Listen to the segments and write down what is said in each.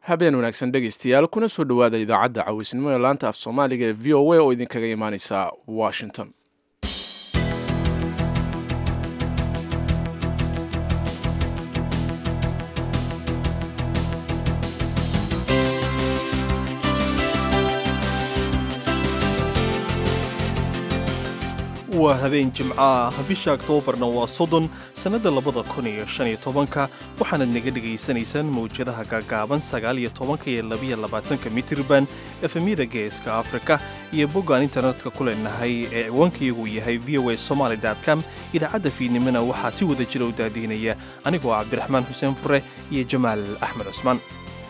habeen wanaagsan dhegaystayaal kuna soo dhowaada idaacadda cawisnimo ee laanta af soomaaliga ee v o a oo idinkaga imaaneysa washington waa habeen jimco ah bisha oktoobarna waa soddon sannadda labada kun iyo shan iyo tobanka waxaanad naga dhegaysanaysaan mawjadaha gaagaaban sagaal iyo tobanka iyo labiyo labaatanka mitirban efemyada geeska afrika iyo boggaan internetka ku leenahay ee ciwaankayagu yahay v o a somaly com idaacadda fiidnimona waxaa si wada jira u daadiinaya anigoo cabdiraxmaan xuseen fure iyo jamaal axmed cusmaan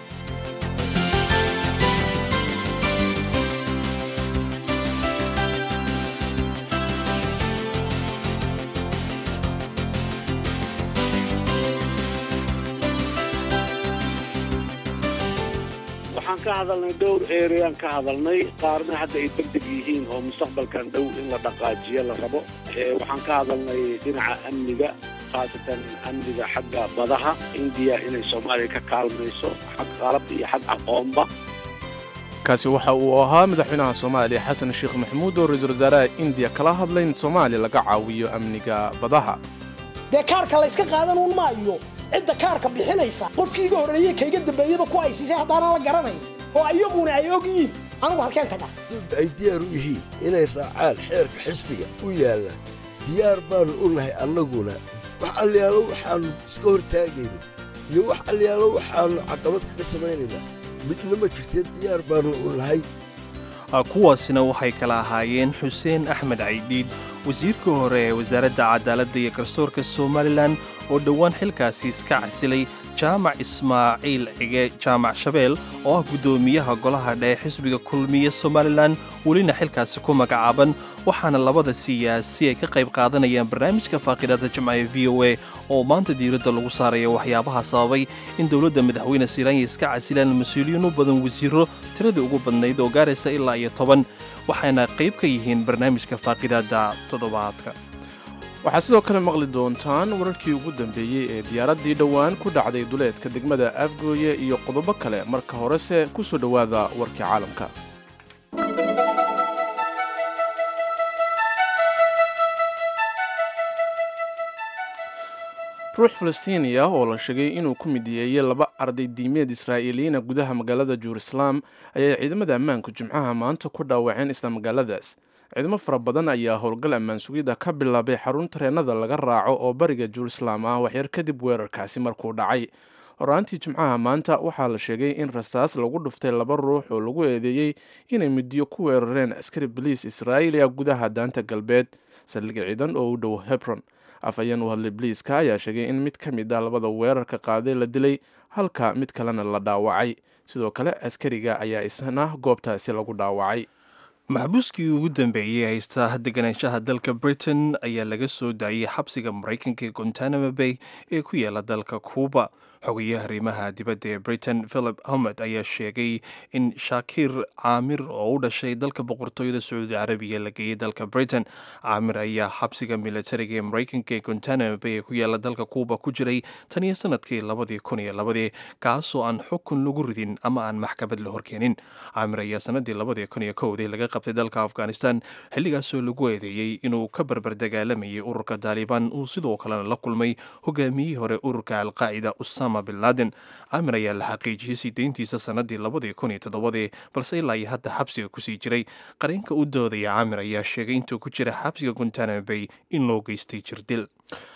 waxaan ka hadalnay dhowr ereaan ka hadalnay qaarna hadda ay degdeg yihiin oo mustaqbalkan dhow in la dhaqaajiyo la rabo waxaan ka hadalnay dhinaca amniga khaasatan amniga xagga badaha indiya inay soomaaliya ka kaalmayso xag qalab iyo xag aqoonba kaasi waxa uu ahaa madaxweynaha soomaaliya xasan sheekh maxamuud oo ra-iisul wasaaraha indiya kala hadlay in soomaaliya laga caawiyo amniga badaha dee kaarka layska qaadanuun maayo cidda kaarka bixinaysa qofkii iga horreeye kayga dambeeyaba ku aysiisay haddaanan la garanayn oo ayaguna ay og yihiin anugu halkeen taga ay diyaar u yihiin inay raacaan xeerka xisbiga u yaalla diyaar baannu u nahay annaguna wax alyaalo waxaannu iska hortaagayno iyo wax alyaalo waxaannu caqabad kaga samaynaynaa midna ma jirtee diyaar baannu u nahay kuwaasina waxay kala ahaayeen xuseen axmed caydiid wasiirka hore ee wasaaradda cadaaladda iyo garsoorka somalilan oo dhowaan xilkaasi iska casilay jaamac ismaaciil cige jaamac shabeel oo ah guddoomiyaha golaha dhexe xisbiga kulmiye somalilan welina xilkaasi ku magacaaban waxaana labada siyaasi ay ka qayb qaadanayaan barnaamijka faaqidada jimcaha v o a oo maanta diiradda lagu saaraya waxyaabaha sababay in dowladda madaxweyne siraanya iska casilaan mas-uuliyiin u badan wasiiro tiradii ugu badnayd oo gaaraysa ilaa iyo toban waxayna qayb ka yihiin barnaamijka faaqidada toddobaadka waxaad sidoo kale maqli doontaan wararkii ugu dambeeyey ee diyaaraddii dhowaan ku dhacday duleedka degmada afgooye iyo qodobo kale marka horese ku soo dhowaada warkii caalamka ruux falastiini ah oo la sheegay inuu ku midiyeeyey laba arday diimeed israa'iiliyiina gudaha magaalada jeruusalaam ayay ciidamada ammaanku jimcaha maanta ku dhaawaceen isla magaaladaas ciidamo fara badan ayaa howlgal ammaan sugidda ka bilaabay xarun tareennada laga raaco oo bariga jeruusalaam ah waxyar kadib weerarkaasi markuu dhacay horaantii jimcaha maanta waxaa la sheegay in rasaas lagu dhuftay laba ruux oo lagu eedeeyey inay midiyo ku weerareen askari boliis israa'iiliya gudaha daanta galbeed saldhig ciidan oo u dhow hebron afhayeen u hadlay boliiska ayaa sheegay in mid ka mid ah labada weerarka qaaday la dilay halka mid kalena la dhaawacay sidoo kale askariga ayaa isna goobtaasi lagu dhaawacay maxbuuskii ugu dambeeyey haysta deganaanshaha dalka britain ayaa laga soo daayey xabsiga maraykanka ee gontanamo bay ee ku yaala dalka kuuba xogayaha arrimaha dibadda ee britain philip homed ayaa sheegay in shaakir caamir oo u dhashay dalka boqortooyada sacuudi carabiya la geeyey dalka britain caamir ayaa xabsiga militariga ee maraykanka ee gontanamo bay ee ku yaala dalka kuuba ku jiray tan iyo sanadkii labadii kun iyo labadii kaasoo aan xukun lagu ridin ama aan maxkamad la horkeenin caamir ayaa sanadii labadii kun iyo kowdii laga qabtay dalka afghanistan xilligaasoo lagu eedeeyey inuu ka barbar dagaalamayay ururka taalibaan uu sidoo kalena la kulmay hogaamiyihii hore ururka alqaacida usama bin laden amir ayaa la xaqiijiyey sii deyntiisa sanadii labadii kun iyo toddobadii balse ilaa iyo hadda xabsiga kusii jiray qareenka u doodaya camir ayaa sheegay intuu ku jira xabsiga guntanamo bay in loo geystay jirdil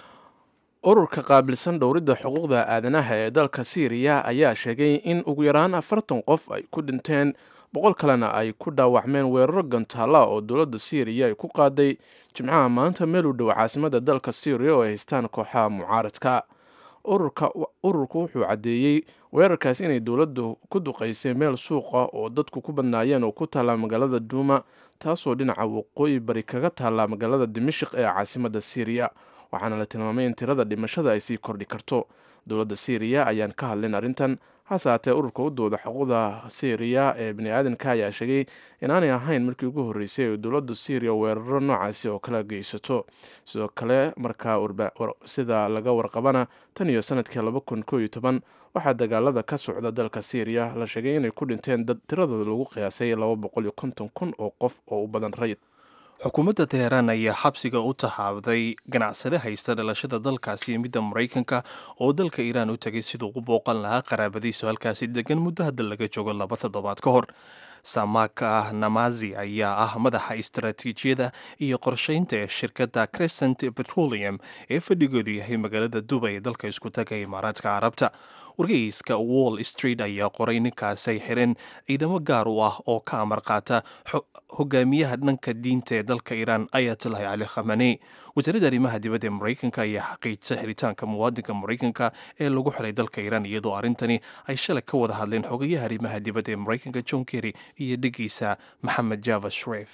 ururka qaabilsan dhowridda xuquuqda aadanaha ee dalka siiriya ayaa sheegay in ugu yaraan afartan qof ay ku dhinteen boqol kalena ay ku dhaawacmeen weeraro gantaalla oo dowladda siiriya ay ku qaaday jimcaha maanta meel u dhow caasimada dalka siiriya oo ay haystaan kooxaha mucaaradka ururku wuxuu caddeeyey weerarkaas inay dowladdu ku duqaysay meel suuqa oo dadku ku badnaayeen oo ku taalla magaalada duuma taasoo dhinaca waqooyi bari kaga taalla magaalada dimashik ee caasimada siiriya waxaana la tilmaamay in tirada dhimashada ay sii kordhi karto dowladda siiriya ayaan ka hadlin arrintan hase haatee ururka u dooda xuquuqda syriya ee bani aadanka ayaa sheegay inaanay ahayn markii ugu horreysay ay dowladda syriya weeraro noocaasi oo kala geysato sidoo kale markaa sida laga warqabana tan iyo sanadkii laba kun koo iyo toban waxaa dagaalada ka socda dalka syriya la sheegay inay ku dhinteen dad tiradooda lagu qiyaasay laba boqol iyo konton kun oo qof oo u badan rayid xukuumadda teheraan ayaa xabsiga u taxaabday ganacsade haysta dhalashada dalkaasi midda maraykanka oo dalka iiraan u tegay siduu u booqan lahaa qaraabadiisu halkaasi degan muddo hadda laga joogo laba toddobaad ka hor samaka namazi ayaa ah madaxa istaraatiijiyada iyo qorsheynta ee shirkadda crescent petroleum ee fadhigoodu yahay magaalada dubay ee dalka isku taga imaaraadka carabta wargeyska wall street ayaa qoray ninkaasay xireen ciidamo gaar u ah oo ka amar qaata hogaamiyaha dhanka diinta ee dalka iiraan ayatolahi cali khamaney wasaaradda arrimaha dibadda ee maraykanka ayaa xaqiijisa xiritaanka muwaadinka maraykanka ee lagu xiray dalka iiraan iyadoo arrintani ay shalay ka wada hadleen xogayaha arrimaha dibadda ee maraykanka john kerry iyo dhigiisa maxamed java shref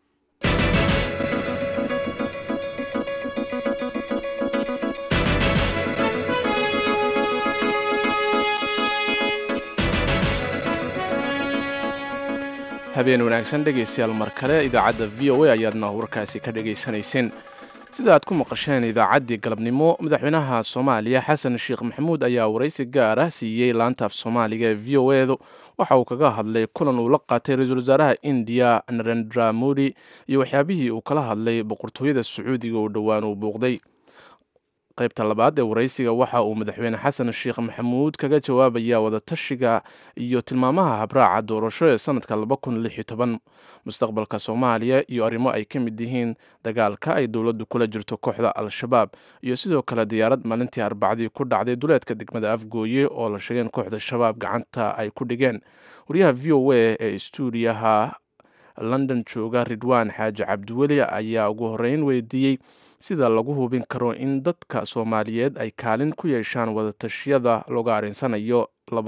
habeen wanaagsan dhegaystayaal mar kale idaacadda v o a ayaadna warkaasi ka dhegaysanayseen sida aad ku maqasheen idaacaddii galabnimo madaxweynaha soomaaliya xasan sheekh maxamuud ayaa waraysi gaar ah siiyey laanta af soomaaliga ee v o edu waxa uu kaga hadlay kulan uu la qaatay ra-iisul wasaaraha indiya narendra modi iyo waxyaabihii uu kala hadlay boqortooyada sacuudiga oo dhowaan uu buuqday qaybta labaad ee waraysiga waxa uu madaxweyne xasan sheekh maxamuud kaga jawaabaya wadatashiga iyo tilmaamaha habraaca doorasho ee sanadka mustaqbalka soomaaliya iyo arrimo ay ka mid yihiin dagaalka ay dowladdu kula jirto kooxda al-shabaab iyo sidoo kale diyaarad maalintii arbacdii ku dhacday duleedka degmada afgooye oo la sheegeen kooxda shabaab gacanta ay ku dhigeen wariyaha v o a ee stuudiyaha london jooga ridwaan xaaji cabdiweli ayaa ugu horeyn weydiiyey sida lagu hubin karo in dadka soomaaliyeed ay kaalin ku yeeshaan wadatashyada looga arinsanayo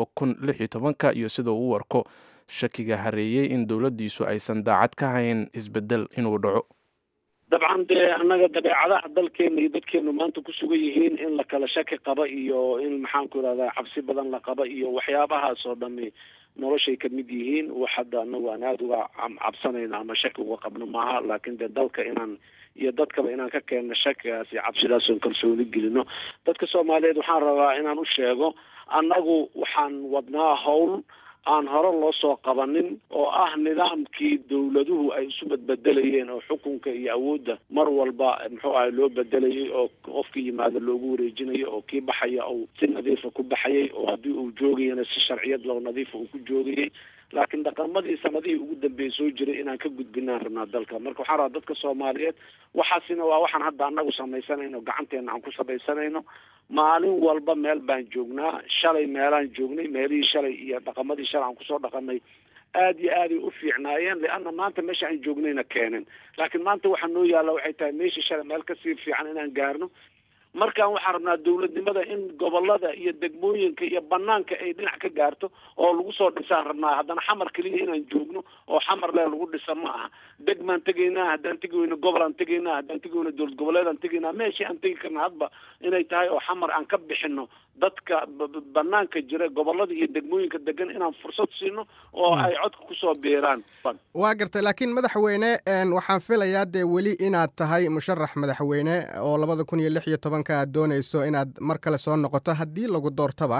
ka iyo sida uu u arko shakiga hareeyey in dowladdiisu aysan daacad ka hayn isbedel inuu dhaco dabcan dee annaga dabeecadaha dalkeena iyo dadkeenu maanta ku sugan yihiin in la kala shaki qaba iyo in maxaanku irahdaa cabsi badan la qaba iyo waxyaabahaas oo dhami noloshay kamid yihiin wax hadda anagu aan aada uga cabsanayno ama shaki uga qabno maaha laakiin dee dalka inaan iyo dadkaba inaan ka keenno shakigaas iyo cabsidaas oon kalsooni gelino dadka soomaaliyeed waxaan rabaa inaan u sheego annagu waxaan wadnaa howl aan hore loo soo qabanin oo ah nidaamkii dowladuhu ay isu badbedelayeen oo xukunka iyo awoodda mar walba muxuu ahay loo bedelayay oo qofka yimaado loogu wareejinayo oo kii baxaya uu si nadiifa ku baxayay oo haddii uu joogayana si sharciyad loo nadiifa uu ku joogayay laakiin dhaqamadii sanadihii ugu dambeeyay soo jiray inaan ka gudbinaan rabnaa dalka marka waxaan rabaa dadka soomaaliyeed waxaasina waa waxaan hadda anagu samaysanayno gacanteena aan ku samaysanayno maalin walba meel baan joognaa shalay meelaan joognay meelihii shalay iyo dhaqamadii shalay aan kusoo dhaqanay aada iyo aaday u fiicnaayeen lianna maanta meesha aan joognayna keeneen laakiin maanta waxaa noo yaalla waxay tahay meeshii shalay meel kasii fiican inaan gaarno markaan waxaan rabnaa dowladnimada in gobolada iyo degmooyinka iyo banaanka ay dhinac ka gaarto oo lagu soo dhisaan rabnaa haddana xamar keliya inaan joogno oo xamar lee lagu dhisa ma aha degmaan tegaynaa haddaan tegi weyno gobol aan tegaynaa haddaan tegi weyno dowlad goboleed aan tegaynaa meeshii aan tegi karna hadba inay tahay oo xamar aan ka bixino dadka banaanka jira gobolada iyo degmooyinka degan inaan fursad siino oo ay codka kusoo biiraan waa gartay laakiin madaxweyne waxaan filayaa dee weli inaad tahay musharax madaxweyne oo labada kun iyo lix iyo tobanka aad doonayso inaad mar kale soo noqoto haddii lagu doortaba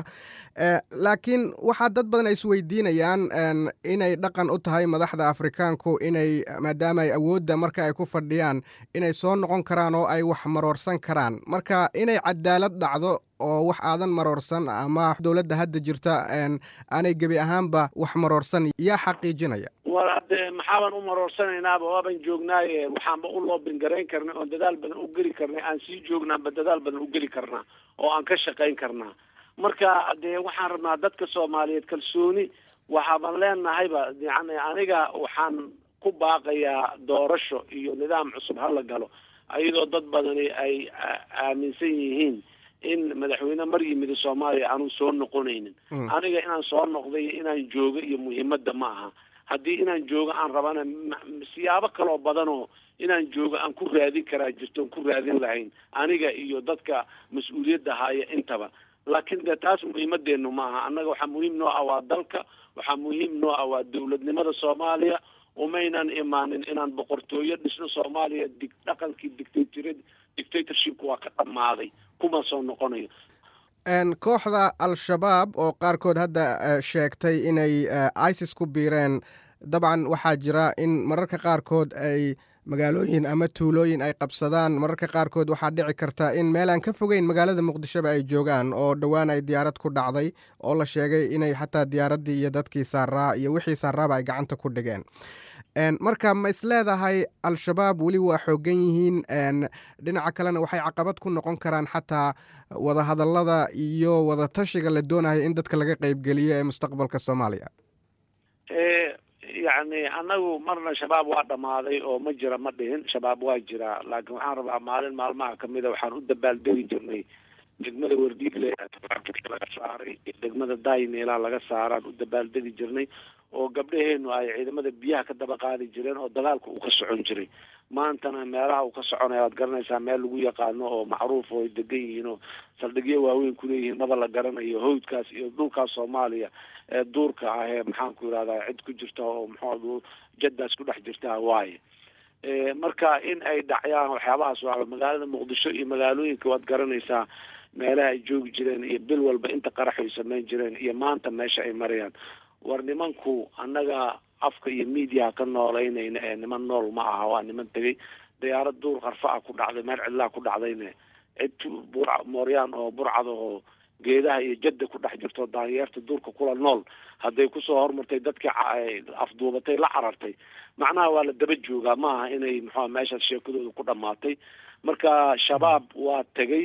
laakiin waxaa dad badan ay isweydiinayaan inay dhaqan u tahay madaxda afrikaanku inay maadaama ay awoodda marka ay ku fadhiyaan inay soo noqon karaan oo ay wax maroorsan karaan marka inay cadaalad dhacdo oo wax aadan maroorsan ama dowladda hadda jirta aanay gebi ahaanba wax maroorsan yaa xaqiijinaya war hadde maxaaban u maroorsanaynaba waaban joognaaye waxaanba u loobin garayn karnay oon dadaal badan u geli karnay aan sii joognaanba dadaal badan u geli karnaa oo aan ka shaqayn karnaa marka dee waxaan rabnaa dadka soomaaliyeed kalsooni waxaaban leenahayba yani aniga waxaan ku baaqayaa doorasho iyo nidaam cusub hala galo iyadoo dad badani ay aaminsan yihiin in madaxweyne mar yimid soomaaliya aanu soo noqonaynin aniga inaan soo noqday inaan joogo iyo muhiimadda ma aha haddii inaan joogo aan rabana siyaabo kaloo badanoo inaan joogo aan ku raadin karaa jirto on ku raadin lahayn aniga iyo dadka mas-uuliyadda haya intaba laakiin dee taas muhiimadeenu ma aha annaga waxaa muhiim noo ah waa dalka waxaa muhiim noo ah waa dowladnimada soomaaliya umaynan imaanin inaan boqortooyo dhisno soomaaliya dig dhaqankii dictator dictatorshipka waa ka dhammaaday kuma soo noqonayo kooxda al-shabaab oo qaarkood hadda sheegtay inay isis ku biireen dabcan waxaa jira in mararka qaarkood ay magaalooyin ama tuulooyin ay qabsadaan mararka qaarkood waxaa dhici karta in meel aan ka fogeyn magaalada muqdishoba ay joogaan oo dhowaan ay diyaarad ku dhacday oo la sheegay inay xataa diyaaraddii iyo dadkii saaraa iyo wixii saaraaba ay gacanta ku dhigeen marka ma isleedahay al-shabaab weli waa xoogan yihiin dhinaca kalena waxay caqabad ku noqon karaan xataa wadahadallada iyo wadatashiga la doonayo in dadka laga qeybgeliyo ee mustaqbalka soomaaliya yacni annagu marna shabaab waa dhammaaday oo ma jira ma dhihin shabaab waa jiraa laakiin waxaan rabaa maalin maalmaha kamida waxaan u dabaaldegi jirnay degmada wardiigle laga saaray degmada dayneela laga saaraan u dabaaldegi jirnay oo gabdhaheenu ay ciidamada biyaha ka daba qaadi jireen oo dagaalka uu ka socon jiray maantana meelaha uu ka soconaya waad garanaysaa meel lagu yaqaano oo macruuf oo degan yihiin oo saldhigyo waaweyn kuleeyihiin maba la garanayo hawdkaas iyo dhulkaas soomaaliya ee duurka ah ee maxaanku yidhahdaa cid ku jirta oo muxuu jaddaas ku dhex jirta waaye marka in ay dhacyaan waxyaabahaas waa magaalada muqdisho iyo magaalooyinka waad garanaysaa meelaha ay joogi jireen iyo bil walba inta qarax ay samayn jireen iyo maanta meesha ay marayaan war nimanku annaga afka iyo mediaha ka noolaynayna ee niman nool ma aha waa niman tegay diyaarad duur qarfa ah ku dhacday meel cidlaa ku dhacdayne cid bur mooryaan oo burcada oo geedaha iyo jadda ku dhex jirto daanyeerta duurka kula nool hadday kusoo hormartay dadkii afduubatay la carartay macnaha waa la daba joogaa ma aha inay muxua meeshaas sheekadooda ku dhamaatay marka shabaab waa tegay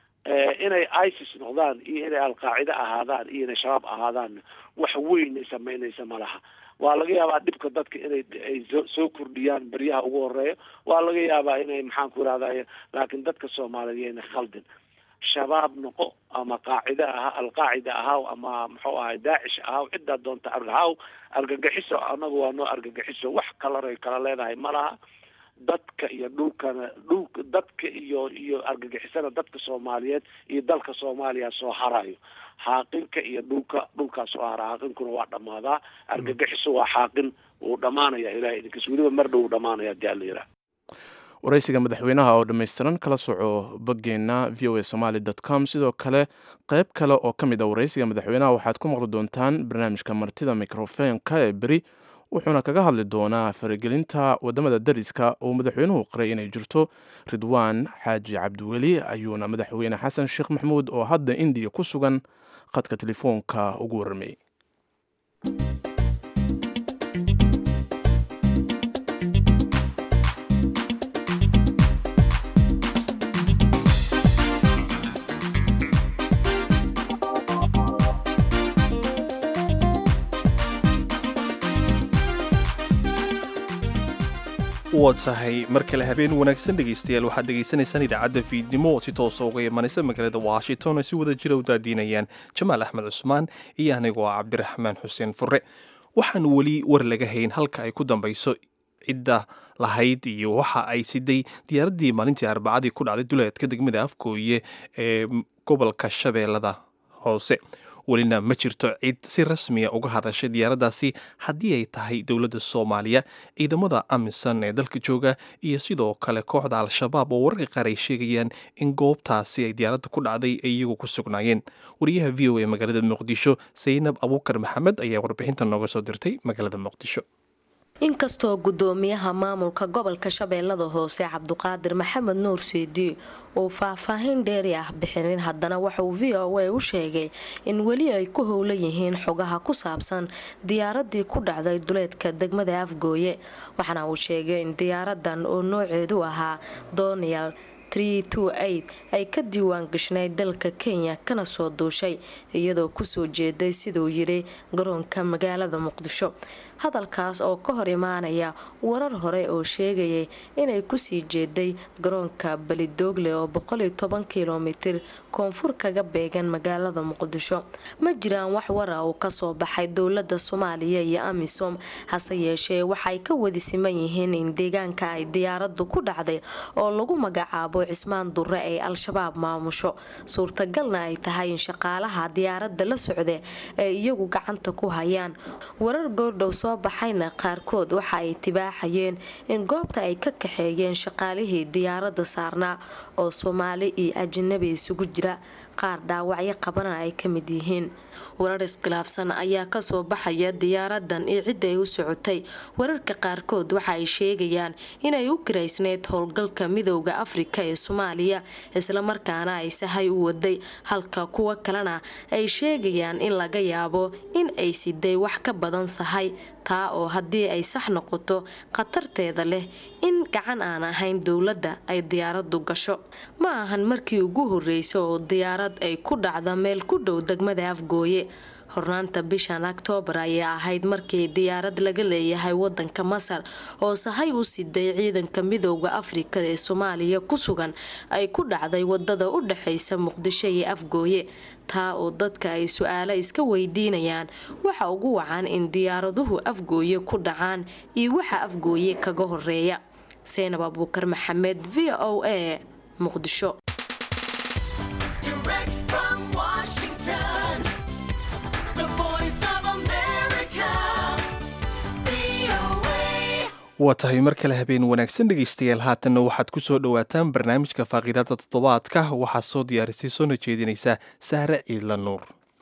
inay isis noqdaan iyo inay alqaacide ahaadaan iyo inay shabaab ahaadaan wax weyn ay samaynaysa ma laha waa laga yaabaa dhibka dadka inay ay soo kordhiyaan beryaha ugu horeeya waa laga yaabaa inay maxaan ku irahday laakiin dadka soomaaliyeed yayna khaldin shabaab noqo ama qaacide aha alqaacida ahaw ama muxuu ahay daacish ahaw ciddaa doonta argahaw argagaxiso anagu waa noo argagaxiso wax kalaray kala leedahay ma laha dadka iyo dhulkana dhulka dadka iyo iyo argagixisana dadka soomaaliyeed iyo dalka soomaaliya soo harayo xaaqinka iyo dhulka dhulkaas soo hara xaaqinkuna waa dhammaadaa argagixiso waa xaaqin wuu dhammaanaya ilahay idinkas weliba mar dhow wuu dhamaanaya hadii alla yidhaah waraysiga madaxweynaha oo dhammaystiran kala soco boggeena v o a somaly dot com sidoo kale qayb kale oo ka mid a waraysiga madaxweynaha waxaad ku maqli doontaan barnaamijka martida microfonka ee beri wuxuuna kaga hadli doonaa faragelinta wadamada dariska oo madaxweynuhu qiray inay jirto ridwaan xaaji cabdiweli ayuuna madaxweyne xasan sheekh maxamuud oo hadda indiya ku sugan khadka telefoonka ugu warramay waa tahay mar kale habeen wanaagsan dhegaystayaal waxaad dhegaysanaysaan idaacadda fiidnimo oo si toosa uga imanaysa magaalada washington ay si wada jira u daadiinayaan jamaal axmed cusmaan iyo anigoo ah cabdiraxmaan xuseen fure waxaan weli war laga hayn halka ay ku dambayso cidda lahayd iyo waxa ay siday diyaaraddii maalintii arbacadii ku dhacday duleedka degmada afgooye ee gobolka shabeellada hoose welina ma jirto cid si rasmiya uga hadashay diyaaraddaasi haddii ay tahay dowladda soomaaliya ciidamada amisan ee dalka jooga iyo sidoo kale kooxda al-shabaab oo wararka qaar ay sheegayaan in goobtaasi ay diyaaradda ku dhacday ay iyagu ku sugnaayeen wariyaha v o a magaalada muqdisho saynab abuukar maxamed ayaa warbixinta nooga soo dirtay magaalada muqdisho inkastoo gudoomiyaha maamulka gobolka shabeellada hoose cabduqaadir maxamed nuur seedi uu faahfaahin dheeri ah bixinin haddana waxauu v o a u sheegay in weli ay ku howlan yihiin xogaha ku saabsan diyaaradii ku dhacday duleedka degmada afgooye waxaana uu sheegay in diyaaradan oo nooceedu ahaa donial ay ka diiwaan gashnayd dalka kenya kana soo duushay iyadoo kusoo jeeday siduu yidhi garoonka magaalada muqdisho hadalkaas oo ka hor imaanaya warar hore oo sheegayay inay kusii jeeday garoonka belidoogle oo kilomitir koonfur kaga beegan magaalada muqdisho ma jiraan wax wara uu kasoo baxay dowlada soomaaliya iyo amisom hase yeeshee waxay ka wadi siman yihiin in deegaanka ay diyaaradu ku dhacday oo lagu magacaabo cismaan durre ay al-shabaab maamusho suurtagalna ay tahay in shaqaalaha diyaarada la socda ay iyagu gacanta ku hayaan warar goordhow soo baxayna qaarkood waxa ay tibaaxayeen in goobta ay ka kaxeeyeen shaqaalihii diyaarada saarnaa oo soomaali iyo ajanabi isugu jira qaar dhaawacyo qabana ay ka mid yihiin warar iskhilaafsan ayaa kasoo baxaya diyaaradan iyo cidda ay u socotay wararka qaarkood waxa ay sheegayaan inay u kiraysneyd howlgalka midowda afrika ee soomaaliya islamarkaana ay sahay u waday halka kuwa kalena ay sheegayaan in laga yaabo in ay siday wax ka badan sahay taa oo haddii ay sax noqoto khatarteeda leh in gacan aan ahayn dowladda ay diyaaradu gasho ma ahan markii ugu horreysa oo diyaarad ay ku dhacda meel ku dhow degmada afgooye hornaanta bishan oktoobar ayaa ahayd markii diyaarad laga leeyahay wadanka masar oo sahay u siday ciidanka midowda afrika ee soomaaliya ku sugan ay ku dhacday wadada u dhexeysa muqdisho iyo afgooye taa oo dadka ay su-aalo iska weydiinayaan waxa ugu wacan in diyaaraduhu afgooye ku dhacaan iyo waxa afgooye kaga horeeya seynab abuukar maxamed v o a muqdisho waa tahay mar kale habeen wanaagsan dhegaystayaal haatanna waxaad ku soo dhowaataan barnaamijka faaqiidada toddobaadka waxaa soo diyaarisay soona jeedinaysa sahre ciidla nuur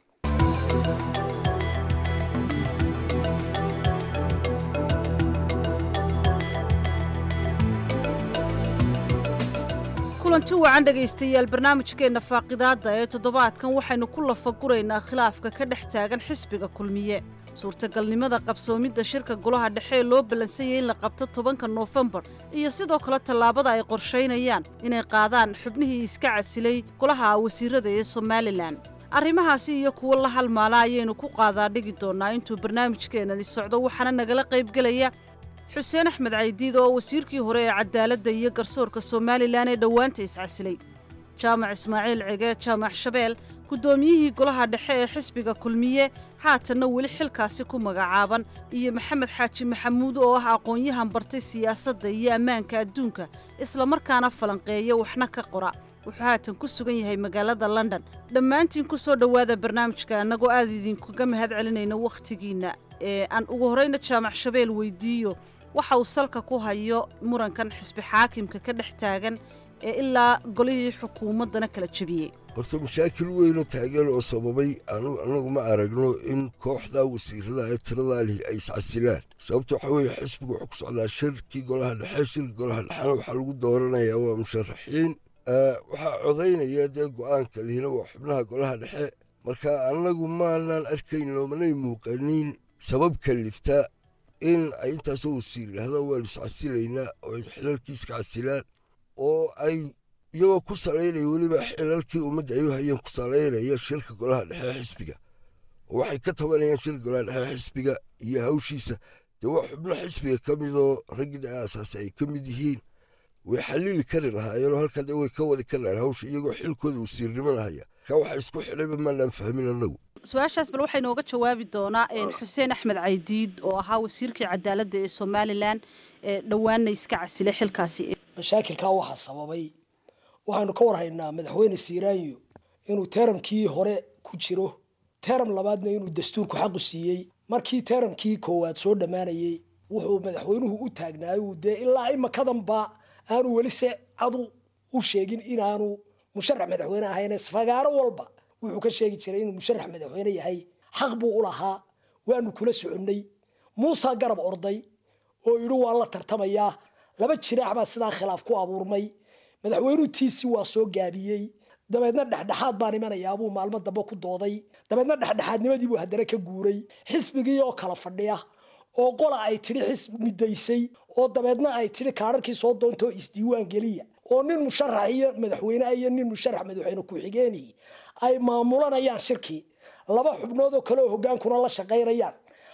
kulanti wacan dhegaystayaal barnaamijkeenna faaqidaadda ee toddobaadkan waxaynu ku lafaguraynaa khilaafka ka dhex taagan xisbiga kulmiye suurtagalnimada qabsoomidda shirka golaha dhexe ee loo ballansanyay in la qabto tobanka noofembar iyo sidoo kale tallaabada ay qorshaynayaan inay qaadaan xubnihii iska casilay golaha wasiirada ee somalilan arrimahaasi iyo kuwo la halmaala ayaynu ku qaadaa dhigi doonnaa intuu barnaamijkeennani socdo waxaana nagala qaybgelaya xuseen axmed caydiid oo wasiirkii hore ee cadaaladda iyo garsoorka somalilan ee dhowaanta iscasilay jaamac ismaaciil cege jaamac shabeel guddoomiyihii golaha dhexe ee xisbiga kulmiye haatanna weli xilkaasi ku magacaaban iyo maxamed xaaji maxamuud oo ah aqoon-yahan bartay siyaasadda iyo ammaanka adduunka islamarkaana falanqeeya waxna ka qora wuxuu haatan ku sugan yahay magaalada london dhammaantiin ku soo dhowaada barnaamijka annagoo aad idinkaga mahad celinayno wakhtigiinna ee aan ugu horrayna jaamac shabeel weydiiyo waxa uu salka ku hayo murankan xisbi xaakimka ka dhex taagan ee ilaa golihii xukuumaddana kala jebiyey horta mashaakil weynoo taagan oo sababay annagu ma aragno in kooxdaa wasiirada ee tiradaa lihi ay iscasilaan sababta waxaa weeye xisbigu wuxuu ku socdaa shirkii golaha dhexe shirki golaha dhexena waxaa lagu dooranayaa waa musharaxiin waxaa codaynaya dee go'aanka lihina waa xubnaha golaha dhexe marka annagu maanaan arkayn loomanay muuqanin sabab kalifta in ay intaasoo wasiir yidhahdaan waanu iscasilaynaa oo ay xilalkiiska casilaan oo ay iyagoo ku salaynaya weliba xilalkii ummadda ay u hayeen ku salaynaya shirka golaha dhexe xisbiga oo waxay ka tabanayaan shirka golaha dhexe xisbiga iyo hawshiisa dee waa xubno xisbiga ka midoo raggii aasaasi ay ka mid yihiin way xalili kari lahaayeenoo halkaa dee way ka wadi kari lahayen hawsha iyagoo xilkooda wasiirnimada haya ka waxa isku xidhayba maanaan fahmin annagu su-aashaas bal waxaa inooga jawaabi doonaa xuseen axmed caydiid oo ahaa wasiirkii cadaaladda ee somalilan ee dhowaanna iska casilay xilkaasi mashaakilkaa waxaa sababay waxaynu ka warhaynaa madaxweyne siiraanyo inuu teeramkii hore ku jiro teeram labaadna inuu dastuurku xaqu siiyey markii teeramkii koowaad soo dhammaanayey wuxuu madaxweynuhu u taagnaayuu dee ilaa imakadanba aanu weli se cadu u sheegin inaanu musharax madaxweyne ahayne fagaaro walba wuxuu ka sheegi jiray inuu musharax madaxweyne yahay xaq buu u lahaa waanu kula soconnay muusa garab orday oo yidhi waan la tartamayaa laba jiraax baa sidaa khilaaf ku abuurmay madaxweynuhu tiisi waa soo gaabiyey dabeedna dhexdhexaad baan imanayaabuu maalmo dambe ku dooday dabeedna dhexdhexaadnimadiibuu haddana ka guuray xisbigii oo kala fadhiya oo qola ay tidhi xisbi midaysay oo dabeedna ay tidhi kaararkii soo doontoo isdiiwaan geliya oo nin musharax iyo madaxweyne iyo nin musharax madaxweyne ku-xigeenii ay maamulanayaan shirkii laba xubnood oo kale oo hogaankuna la shaqaynayaan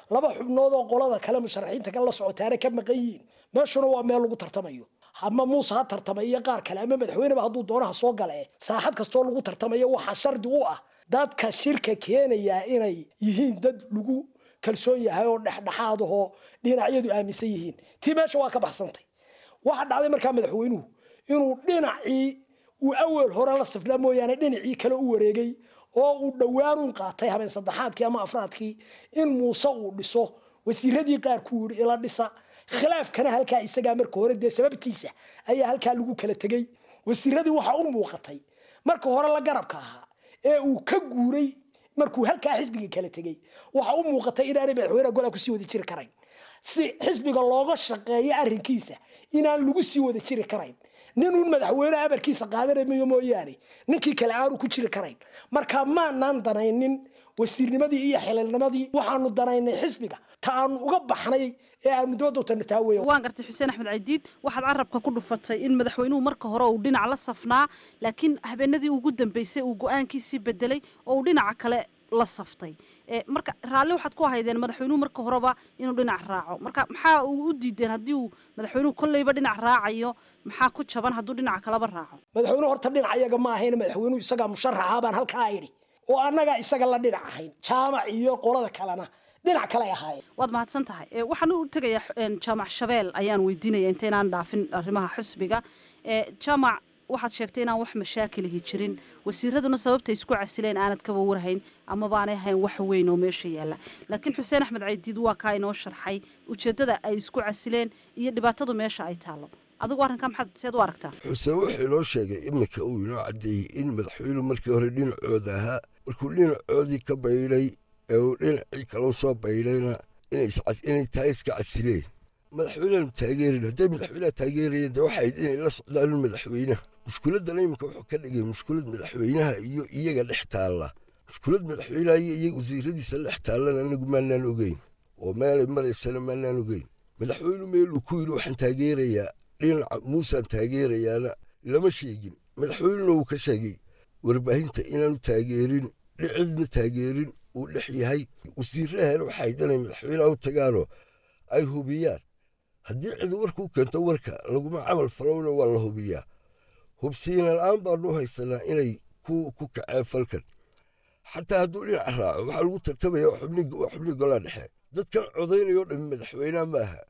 laba xubnood oo qolada kale musharaxiinta kale la socotaana ka maqan yihiin meeshuna waa meel lagu tartamayo ama muuse ha tartamay iyo qaar kale ama madaxweyneba hadduu doonaha soo gale saaxad kastoo lagu tartamayo waxaa shardi u ah dadka shirka keenayaa inay yihiin dad lagu kalsoon yahay oo dhexdhexaad ahoo dhinacyadu aaminsan yihiin tii meesha waa ka baxsantay waxaa dhacday markaa madaxweynuhu inuu dhinacii uu awel hore la sifnaa mooyaane dhinacii kale u wareegay oo uu dhowaanuun qaatay habeen saddexaadkii ama afraadkii in muuse uu dhiso wasiiradii qaarkuu yidhi ila dhisa khilaafkana halkaa isagaa marka hore dee sababtiisa ayaa halkaa lagu kala tegey wasiiradii waxaa u muuqatay marka hore la garabka ahaa ee uu ka guuray markuu halkaa xisbiga kala tegey waxaa u muuqatay inaanay madaxweyneha golaa kusii wada jiri karayn si xisbiga looga shaqeeyo arrinkiisa inaan lagu sii wada jiri karayn ninuun madaxweyneha amarkiisa qaadanamayo mooyaane ninkii kale aanu ku jiri karayn marka maanaan danaynin wasiirnimadii iyo xililnimadii waxaanu danaynay xisbiga ta aanu uga baxnay ee aanu dibadda u tarnataa weya waan gartay xuseen axmed caydiid waxaad carabka ku dhufatay in madaxweynuhu marka hore uu dhinac la safnaa laakiin habeenadii ugu dambeysay uu go-aankiisii bedelay oo uu dhinaca kale la saftay marka raalli waxaad ku ahaydeen madaxweynuhu marka horeba inuu dhinac raaco marka maxaa uu u diideen haddii uu madaxweynuhu kolleyba dhinac raacayo maxaa ku jaban hadduu dhinaca kaleba raaco madaxweynuhu horta dhinac iyaga ma ahayn madaxweynuhu isagaa musharaxa baan halkaa idhi oo annagaa isaga la dhinac ahayn jaamac iyo qolada kalena dhinac kale ahaayeen waad mahadsan tahay waxaan u tegayaa jaamac shabeel ayaan weydiinaya intaynaan dhaafin arrimaha xisbiga jaamac waxaad sheegtay inaan wax mashaakilihi jirin wasiiraduna sababtay isku casileen aanad kaba warhayn amaba aanay ahayn wax weyn oo meesha yaalla laakiin xuseen axmed caydiid waa kaa inoo sharxay ujeeddada ay isku casileen iyo dhibaatadu meesha ay taallo adigu arrinkaa maxaad seed u aragtaa xuseen wuxuu inoo sheegay iminka uu inoo caddeeyey in madaxweynuhu markii hore dhinacooda ahaa markuu dhinacoodii ka baydhay ee uu dhinacii kalau soo baydhayna inay tahay iska casileen madaxweyneanu taageerin hadday madaxweyneha taageerayeen dee waxayd inay la socdaan madaxweynaha mushkuladana iminka wuxuu ka dhigay mushkulad madaxweynaha iyo iyaga dhex taalla mushkulad madaxweynaha iyo iyaga wasiiradiisa dhex taallana anagu maanaan ogeyn oo meelay maraysana maanaan ogeyn madaxweynu meeluu ku yidhi waxaan taageerayaa dhinaca muusaan taageerayaana lama sheegin madaxweynuna wuu ka sheegay warbaahinta inaanu taageerin dhicidna taageerin uu dhex yahay wasiirahana waxay danay madaxweynaha u tagaanoo ay hubiyaan haddii cid warkuu keento warka laguma camal falowna waa la hubiyaa hubsiina la-aan baanu haysanaa inay ku kaceen falkan xataa hadduu dhinac raaco waxaa lagu tartamaya waa xubnii golaa dhexe dadkan codaynayoo dhami madaxweynaha maaha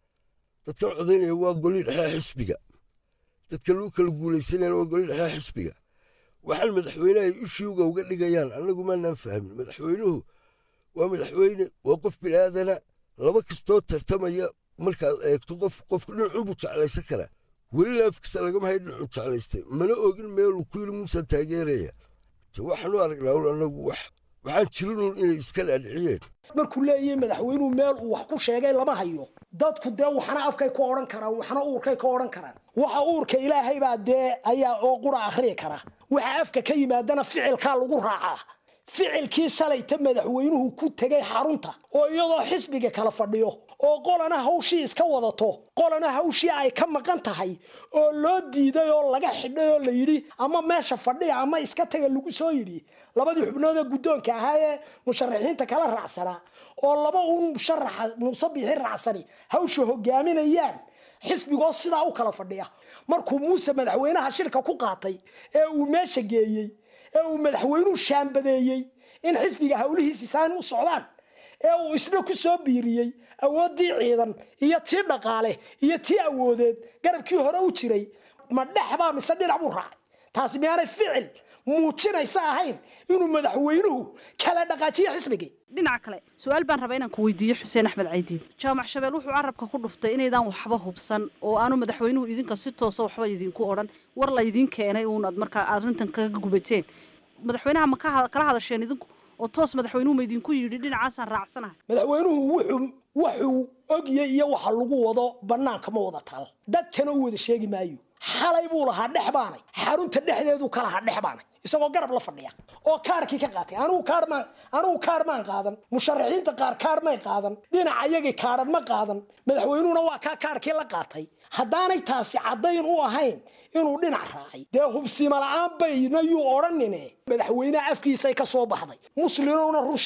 dadkan codaynaya waa golii dhexe xisbiga dadka lagu kala guulaysanayana waa golii dhexe xisbiga waxaan madaxweynaha ishuuga uga dhigayaan annagu maanaan fahmin madaxweynuhu waa madaxweyne waa qof bilaaadana laba kastoo tartamaya markaad eegto qof qofka dhinacunbuu jeclaysan karaa weli laafkiisa lagama hay dhinacuu jeclaystay mana ogin meeluu ku yidhi muusaan taageeraya te waxaanu aragnaa un annagu wax waxaan jirinuun inay iska dhaadhiciyeen markuu leeyahay madaxweynuhu meel uu wax ku sheegay lama hayo dadku dee waxna afkay ku odhan karaan waxna uurkay ka odhan karaan waxa uurka ilaahay baa dee ayaa oo qura akhriyi kara waxa afka ka yimaadana ficilkaa lagu raacaa ficilkii shalayta madaxweynuhu ku tegay xarunta oo iyadoo xisbiga kala fadhiyo oo qolana hawshii iska wadato qolana hawshii ay ka maqan tahay oo loo diiday oo laga xidhay oo la yidhi ama meesha fadhiya ama iska taga lagu soo yidhi labadii xubnood ee guddoonka ahaa ee musharaxiinta kala raacsanaa oo laba uun musharaxa muuse biixi raacsani hawsha hogaaminayaan xisbigoo sidaa u kala fadhiya markuu muuse madaxweynaha shirka ku qaatay ee uu meesha geeyey ee uu madaxweynuhu shaambadeeyey in xisbiga howlihiisi saani u socdaan ee uu isna ku soo biiriyey awooddii ciidan iyo tii dhaqaale iyo tii awoodeed garabkii hore u jiray ma dhexbaa mise dhinac buu raacay taasi miyaanay ficil muujinaysa ahayn inuu madaxweynuhu kala dhaqaajiyo xisbigii dhinaca kale su-aal baan rabaa inaan ku weydiiyo xuseen axmed caydiid jaamac shabeel wuxuu carabka ku dhuftay inaydaan waxba hubsan oo aanu madaxweynuhu idinka si toosa waxba idinku odhan war laydin keenay uun aad markaa arrintan kaga gubateen madaxweynaha ma kala hadasheen idinku oo toos madaxweynuhu ma idinku yidhi dhinacaasaan raacsanahay madaxweynuhu wuxuu wuxuu ogya iyo waxa lagu wado bannaanka ma wada taal dadkana u wada sheegi maayo xalay buu lahaa dhex baanay xarunta dhexdeedu ka lahaa dhex baanay isagoo garab la fadhiya oo kaarkii ka qaatay anigu kaar maan anigu kaar maan qaadan musharaxiinta qaar kaar may qaadan dhinaca iyagii kaaran ma qaadan madaxweynuhuna waa kaa kaarkii la qaatay haddaanay taasi caddayn u ahayn inuu dhinac raacay dee hubsima la-aan bayna yuu odhanine madaxweyneha afkiisay ka soo baxday muslimowna run sheeg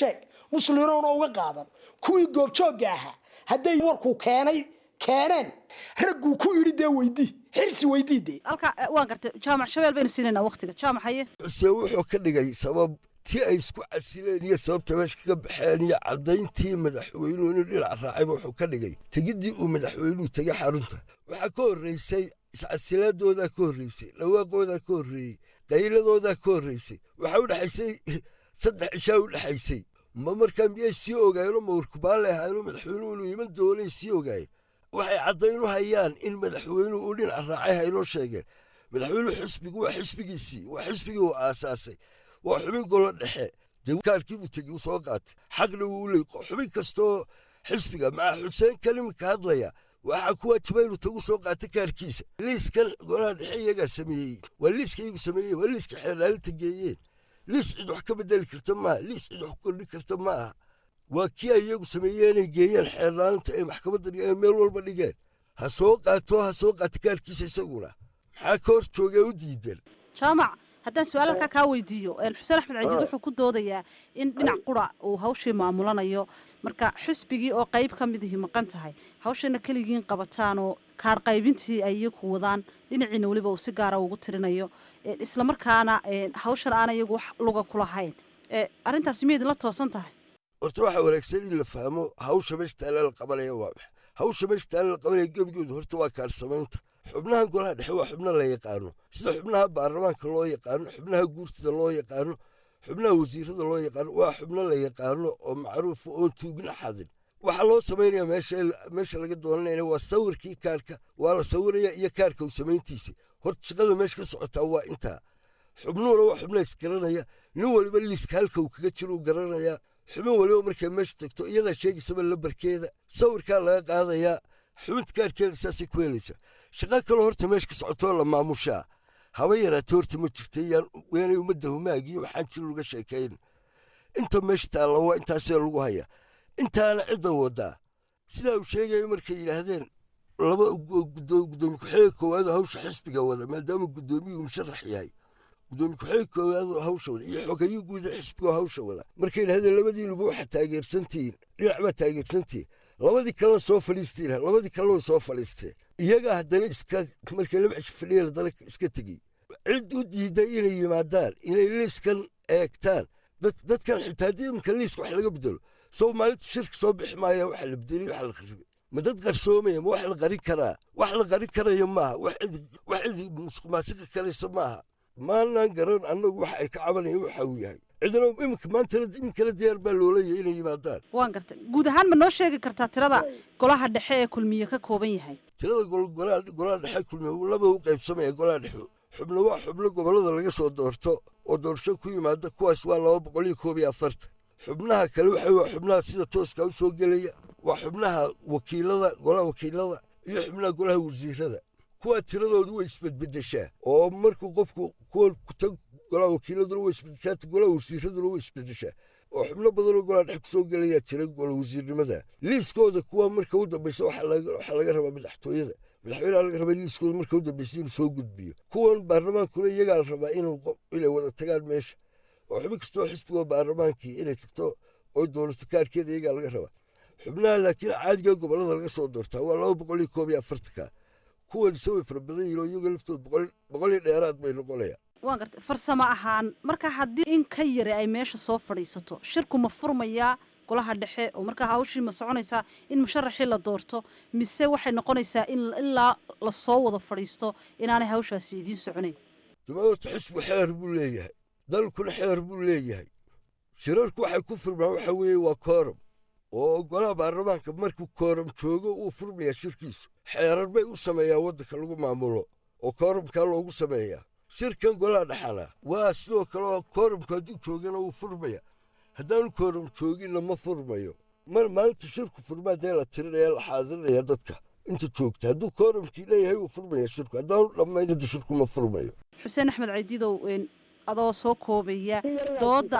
muslimiinuna uga qaadan kuwii goobjoogga ahaa hadday warkuu keenay keeneen ragguu ku yidhi dee weydii xirsi weydii dee halka waan gartay jaamac shabeel baynu siinaynaa waqtiga jaamac haye xuseen wuxuu ka dhigay sabab tii ay isku casileen iyo sababta meesha kaga baxeen iyo caddayntii madaxweynuhu inuu dhinac raacayba wuxuu ka dhigay tegiddii uu madaxweynuhu tegay xarunta waxaa ka horraysay iscasilaadoodaa ka horraysay dhawaaqoodaa ka horreeyey qayladoodaa ka horraysay waxaa u dhexaysay saddex cishaa u dhexaysay ma markaa miyay sii ogaayeenoo mawrkubaale ahaayeenoo madaxweynuhu inuu iman doonay sii ogaayeen waxay caddayn u hayaan in madaxweynuhu uu dhinac raacay haynoo sheegeen madaxweynuhu xisbigu waa xisbigiisii waa xisbigii uu aasaasay waa xubin golo dhexe dee kaarkiibuu tegi u soo qaatay xaqna wuu leey xubin kastoo xisbiga maca xuseen kalimka hadlaya waxaa ku waajiba inuu tagu soo qaatay kaarkiisa liiskan golaha dhexe iyagaa sameeyey waa liiska iyagu sameeyeen waa liiska xeelaalinta geeyeen liis cid wax ka bedeli karta maaha liis cid wax ku kordhin karta ma aha waa kii ay iyagu sameeyeenay geeyeen xeelaalinta ay maxkamadda dhigeen meel walba dhigeen ha soo qaato ha soo qaata kaarkiisa isaguna maxaa ka hor joogee u diidan jaamac haddaan su-aal halkaa kaa weydiiyo xuseen axmed cajiid wuxuu ku doodayaa in dhinac qura uu hawshii maamulanayo marka xisbigii oo qayb ka midihi maqan tahay hawshana keligiin qabataanoo kaar qaybintii ay iyagu wadaan dhinaciina weliba uu si gaara ugu tirinayo islamarkaana hawshan aan iyagu wax luga kulahayn arrintaasi miya idinla toosan tahay horta waxaa wanaagsan in la fahmo hawsha meesha taalla la qabanaya waa maxa hawsha meesha taalla la qabanaya gebigoodu horta waa kaarsamaynta xubnaha golaha dhexe waa xubno la yaqaano sida xubnaha baarlamaanka loo yaqaano xubnaha guurtida loo yaqaano xubnaha wasiirada loo yaqaano waa xubno la yaqaano oo macruufa oon tuugna xadin waxaa loo samaynaya meesha laga doonanayna waa sawirkii kaarka waa la sawiraya iyo kaarka u samayntiisa horta shaqada meesha ka socotaa waa intaa xubnuhuna waa xubna isgaranaya nin waliba liiska halka uu kaga jiro u garanaya xubin waliba markay meesha tagto iyadaa sheegaysaba lambarkeeda sawirkaa laga qaadayaa xubinta kaarkeeda saasay ku helaysaa shaqa kaloo horta meesha ka socotoo la maamushaa haba yaraatee horta ma jirta yaanay ummadda humaagiyo waxaan jir laga sheekayn inta meesha taalla waa intaasee lagu haya intaana cidda wadaa sidaa uu sheegayo markay yidhaahdeen laba gudoomiye ku-xigeenka koowaadoo hawsha xisbiga wada maadaama gudoomiyuhu musharax yahay gudoomiye ku-xigeenka koowaadoo hawsha wada iyo xogayo guuda xisbigoo hawsha wada markay yidhahdeen labadiinuba waxaa taageersantihiin dhinac baa taageersantihiin labadii kalena soo fadhiisteen labadii kalena way soo fadhiisteen iyagaa haddana iska markay laba cisho fadhiyeen haddana iska tegey cid u diiday inay yimaadaan inay liiskan eegtaan dadkan xitaa haddii iminka liiska wax laga bedelo soo maalinta shirka soo bixi maaya waxa la bedelay waxa la qaribay ma dad qarsoomaya ma wax la qarin karaa wax la qarin karayo maaha wax cid musuqmaasiqi karaysa maaha maanan garan annagu waxa ay ka cabanayaan waxa uu yahay cidna iminka maanta iminkana diyaar baa loolaya inay yimaadaan waan gartay guud ahaan ma noo sheegi kartaa tirada golaha dhexe ee kulmiye ka kooban yahay tirada golaha dhexe kulmiye laba u qaybsamaya golaha dhexe xubno waa xubno gobollada laga soo doorto oo doorasho ku yimaada kuwaas waa laba boqol iyo koob iyo afartan xubnaha kale waxa waa xubnaha sida tooska u soo gelaya waa xubnaha wakiilada golaha wakiilada iyo xubnaha golaha wasiirada kuwa tiradoodu way isbedbedeshaa oo markuu qofku kuwa kutag golaha wakiiladuna way isbedeshaa golaha wasiiraduna way isbedeshaa oo xubno badanoo golaha dhex kusoo gelayaa jira gola wasiirnimada liiskooda kuwa marka u dambaysa waxaa laga rabaa madaxtooyada madaxweyneha laga rabaa liiskooda marka u dambaysa inuu soo gudbiyo kuwan baarlamaankuna iyagaa la rabaa inay wada tagaan meesha oo xubin kastoo xisbigoo baarlamaankii inay tagto oo dowlato kaarkeeda iyagaa laga rabaa xubnaha laakiin caadiga gobollada laga soo doortaa waa laba boqol iyo koob iyo afartanka kuwan ise way fara badan yihin oo iyagoo laftood boqol iyo dheeraad bay noqonayaan waan gartay farsamo ahaan marka haddii in ka yari ay meesha soo fadhiisato shirku ma furmayaa golaha dhexe oo markaa hawshii ma soconaysaa in musharaxii la doorto mise waxay noqonaysaa in ilaa lasoo wada fadhiisto inaanay hawshaasi idiin soconayn dumaorta xisbu xeer buu leeyahay dalkuna xeer buu leeyahay shirarku waxay ku furmaan waxa weeye waa kooram oo golaha baarlamaanka markuu kooram joogo uu furmayaa shirkiisu xeerar bay u sameeyaa waddanka lagu maamulo oo kooramkaa loogu sameeyaa shirkan golaha dhexana waa sidoo kale oo kooramku hadduu joogana wuu furmaya haddaanu kooram jooginna ma furmayo mar maalinta shirku furmaa dee la tirinaya la xaadirinayaa dadka inta joogta hadduu kooramkii leeyahay wuu furmaya shirku haddaanu dhammaynada shirku ma furmayo xuseen axmed caydidow adoo soo koobaya dooda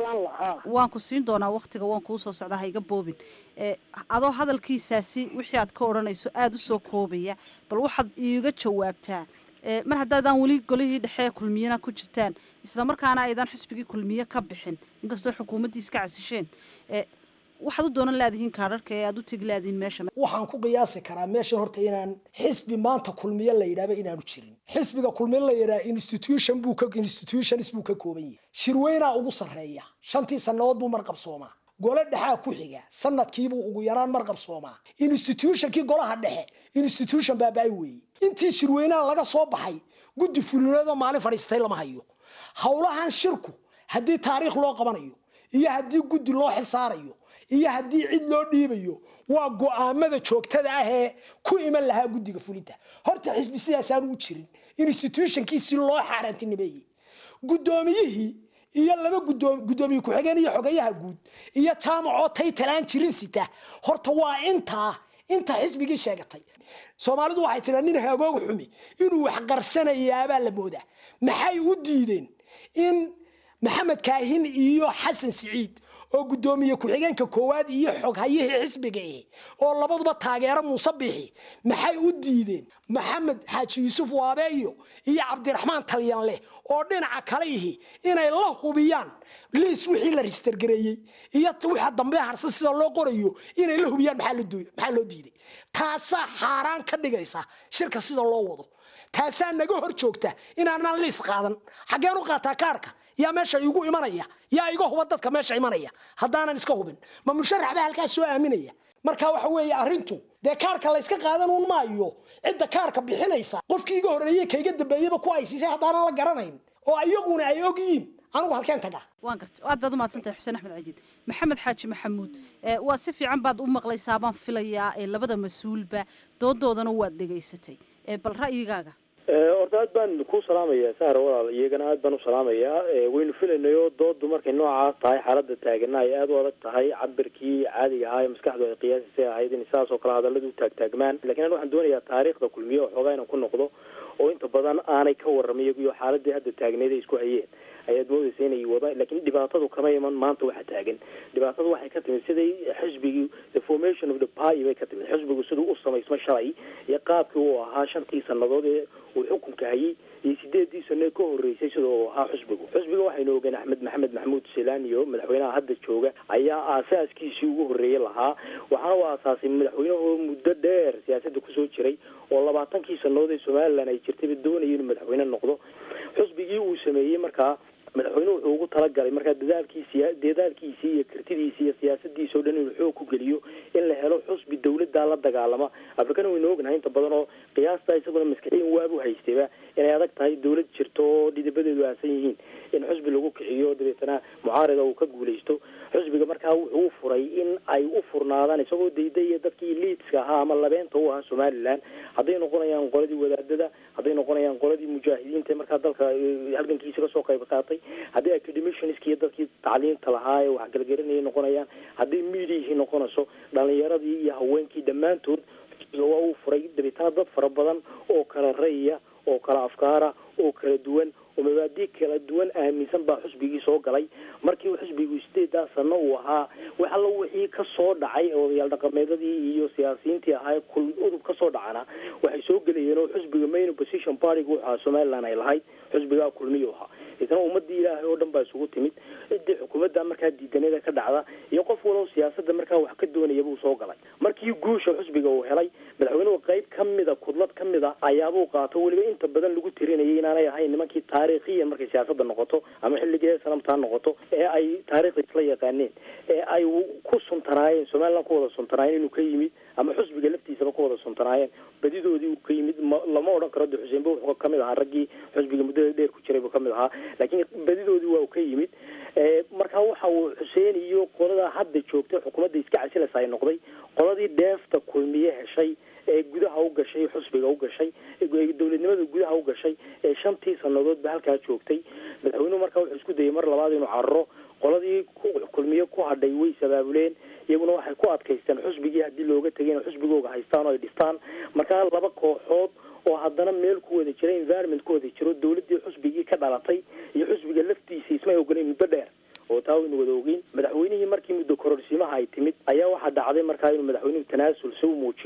waan ku siin doonaa waktiga waan kuu soo socdaa ha iga boobin adoo hadalkiisaasi wixii aad ka odhanayso aada u soo koobaya bal waxaad iiga jawaabtaa mar haddaadaan weli golihii dhexe kulmiyena ku jirtaan islamarkaana aydan xisbigii kulmiye ka bixin inkastoo xukuumaddii iska casisheen waxaad u doonan laadihiin kaadharka ee aad u tegi laadihiin meesha waxaan ku qiyaasi karaa meeshan horta inaan xisbi maanta kulmiye la yidhahba inaanu jirin xisbiga kulmiye la yidhaha institution buu ka institutions buu ka kooban yahay shirweynaa ugu sarreeya shantii sannadood buu marqabsoomaa gole dhexaa ku xiga sanadkiibuu ugu yaraan marqabsoomaa institutionkii golaha dhexe institution baaba-ay weeye intii shirweynaha laga soo baxay guddi fulineedoo maalin fadhiistay lama hayo howlahan shirku haddii taariikh loo qabanayo iyo haddii guddi loo xisaarayo iyo haddii cid loo dhiibayo waa go-aamada joogtada ah ee ku iman lahaa guddiga fulinta horta xisbi sidaasaanu u jirin institutionkiisii loo xaaraantinimeeyey guddoomiyihii iyo laba guddoomiye ku-xigeen iyo xogayaha guud iyo jaamacoo taytalaan jirin sita horta waa intaa inta xisbigii sheegatay soomaalidu waxay tiraa nin hagoog xumi inuu wax qarsanayaabaa la moodaa maxay u diideen in maxamed kaahin iyo xasan siciid oo guddoomiye ku-xigeenka koowaad iyo xoghayihii xisbiga eh oo labaduba taageero muuse bixi maxay u diideen maxamed xaaji yuusuf waabeeyo iyo cabdiraxmaan talyanleh oo dhinaca kale ihi inay la hubiyaan liis wixii la registergareeyey iyo waxa dambe harsan sida loo qorayo inay la hubiyaan maxaa loo diiday taasaa xaaraan ka dhigaysa shirka sida loo wado taasaa naga hor joogta inaanaan liis qaadan xaggeen u qaataa kaarka yaa meesha igu imanaya yaa iga huba dadka meesha imanaya haddaanan iska hubin ma musharax baa halkaas soo aaminaya marka waxa weeye arrintu dee kaarka layska qaadan un maayo cidda kaarka bixinaysa qofkii iga horreeyey kayga dambeeyaba ku aysiisay haddaanan la garanayn oo iyaguna ay og yihiin anigu halkeen tagaa waan garta aad baad umahadsan tahay xuseen axmed cajiid maxamed xaaji maxamuud waa si fiican baad u maqlaysaa baan filayaa labada mas-uulba doodoodana waad dhegaysatay bal ra'yigaaga horta aad baan ku salaamayaa sahra walaal iyagana aad baan u salaamayaa waynu filaynayo doodu markay noocaas tahay xaalada taagana ay aada u adag tahay cabirkii caadiga ahaa ee maskaxdu ay qiyaasisay ahayd in sidaas oo kale hadalladu u taagtaagmaan lakin an waxaan doonayaa taariikhda kulmiye oo xoogaa inaan ku noqdo oo inta badan aanay ka warramay iyo xaaladii hadda taagneed ay isku hayeen ayaad moodaysa inay wada lakin dhibaatadu kama iman maanta waxa taagan dhibaatadu waxay ka timid siday xisbigii the formation of the party bay ka timid xisbigu siduu u samaysmo shalay iyo qaabkii uu ahaa shantii sanadood ee uu xukunka hayay iyo sideedii sano ee ka horreysay sida uu ahaa xisbigu xisbiga waxaynu ogeen axmed maxamed maxamuud selaniyo madaxweynaha hadda jooga ayaa aasaaskiisii ugu horreeyey lahaa waxaana u aasaasay madaxweynahoo muddo dheer siyaasadda kusoo jiray oo labaatankii sanadood ee somalilan ay jirtayba doonaya inuu madaxweyne noqdo xisbigii uu sameeyey markaa madaxweynuhu wuxuu ugu talagalay markaa dadaalkiisi dadaalkiisii iyo kartidiisi iyo siyaasadiisa o dhan inuu xoog ku geliyo in la helo xusbi dawladda la dagaalama afrikana waynu ognahay inta badan oo qiyaasta isaguna maskaxiyan waabu haystayba inay adag tahay dawlad jirto oo dhidabadeedu aasan yihiin in xusbi lagu kiciyo dabeetana mucaarida uu ka guulaysto xusbiga markaa wuxuu u furay in ay u furnaadaan isagoo daydaya dadkii liidska ahaa ama labeenta u ahaa somalilan hadday noqonayaan qoladii wadaadada hadday noqonayaan qoladii mujaahidiinta markaa dalka halgankiisa kasoo qayb qaatay haddii academiciansk iyo dadkii tacliinta lahaa ee waxgalgarinayay noqonayaan hadday mediahii noqonayso dhalinyaradii iyo haweenkii dhammaantood waa uu furay dabeetana dad fara badan oo kala rayya oo kala afkaara oo kala duwan oo mabaadi kala duwan aaminsan baa xusbigii soo galay markii uu xusbigu sideedaa sano uu ahaa wax allo wixii ka soo dhacay odayaal dhaqameedadii iyo siyaasiyiintii ahaa kul udub ka soo dhacana waxay soo gelayeen oo xusbiga main opposition partyga wuxu ahaa somaliland ay lahayd xusbigaa kulmiyu ahaa isna ummadii ilaahay oo dhan baa isugu timid ciddii xukuumadda markaa diidanada ka dhacda iyo qof walow siyaasada markaa wax ka doonaya buu soo galay markii guusha xusbiga uu helay madaxweynuhu qayb ka mida kudlad ka mid a ayaabuu qaato weliba inta badan lagu tirinayay inaanay ahayn nimankii taariikhiyan markay siyaasada noqoto ama xilligii sanamtaa noqoto ee ay taariikhda isla yaqaaneen ee ay ku suntanaayeen somaliland ku wada suntanaayeen inuu ka yimid ama xusbiga laftiisaba ku wada suntanaayeen badidoodii uu ka yimid lama odhan karo de xuseenba wuxuu kamid ahaa raggii xusbiga muddada dheer ku jiray buu kamid ahaa laakiin badidoodii waa uu ka yimid marka waxa uu xuseen iyo qolada hadda joogtay xukuumadda iska casilaysa ay noqday qoladii dheefta kulmiye heshay ee gudaha u gashay xusbiga u gashay dowladnimada gudaha u gashay ee shantii sanadoodba halkaa joogtay madaxweynuhu markaa wuxuu isku dayay mar labaad inuu cararo qoladii kulmiye ku hadhay way sabaabuleen iyaguna waxay ku adkaysteen xusbigii haddii looga tegay inay xusbigooga haystaan oo ay dhistaan markaa laba kooxood oo haddana meel ku wada jira environment ku wada jiro dawladdii xusbigii ka dhalatay iyo xusbiga laftiisa ismay ogolayn muddo dheer oo taa waynu wada ogeyn madaxweynihii markii muddo kororsiimaha ay timid ayaa waxaa dhacday markaa inuu madaxweynuhu tanaasul si u muujiyo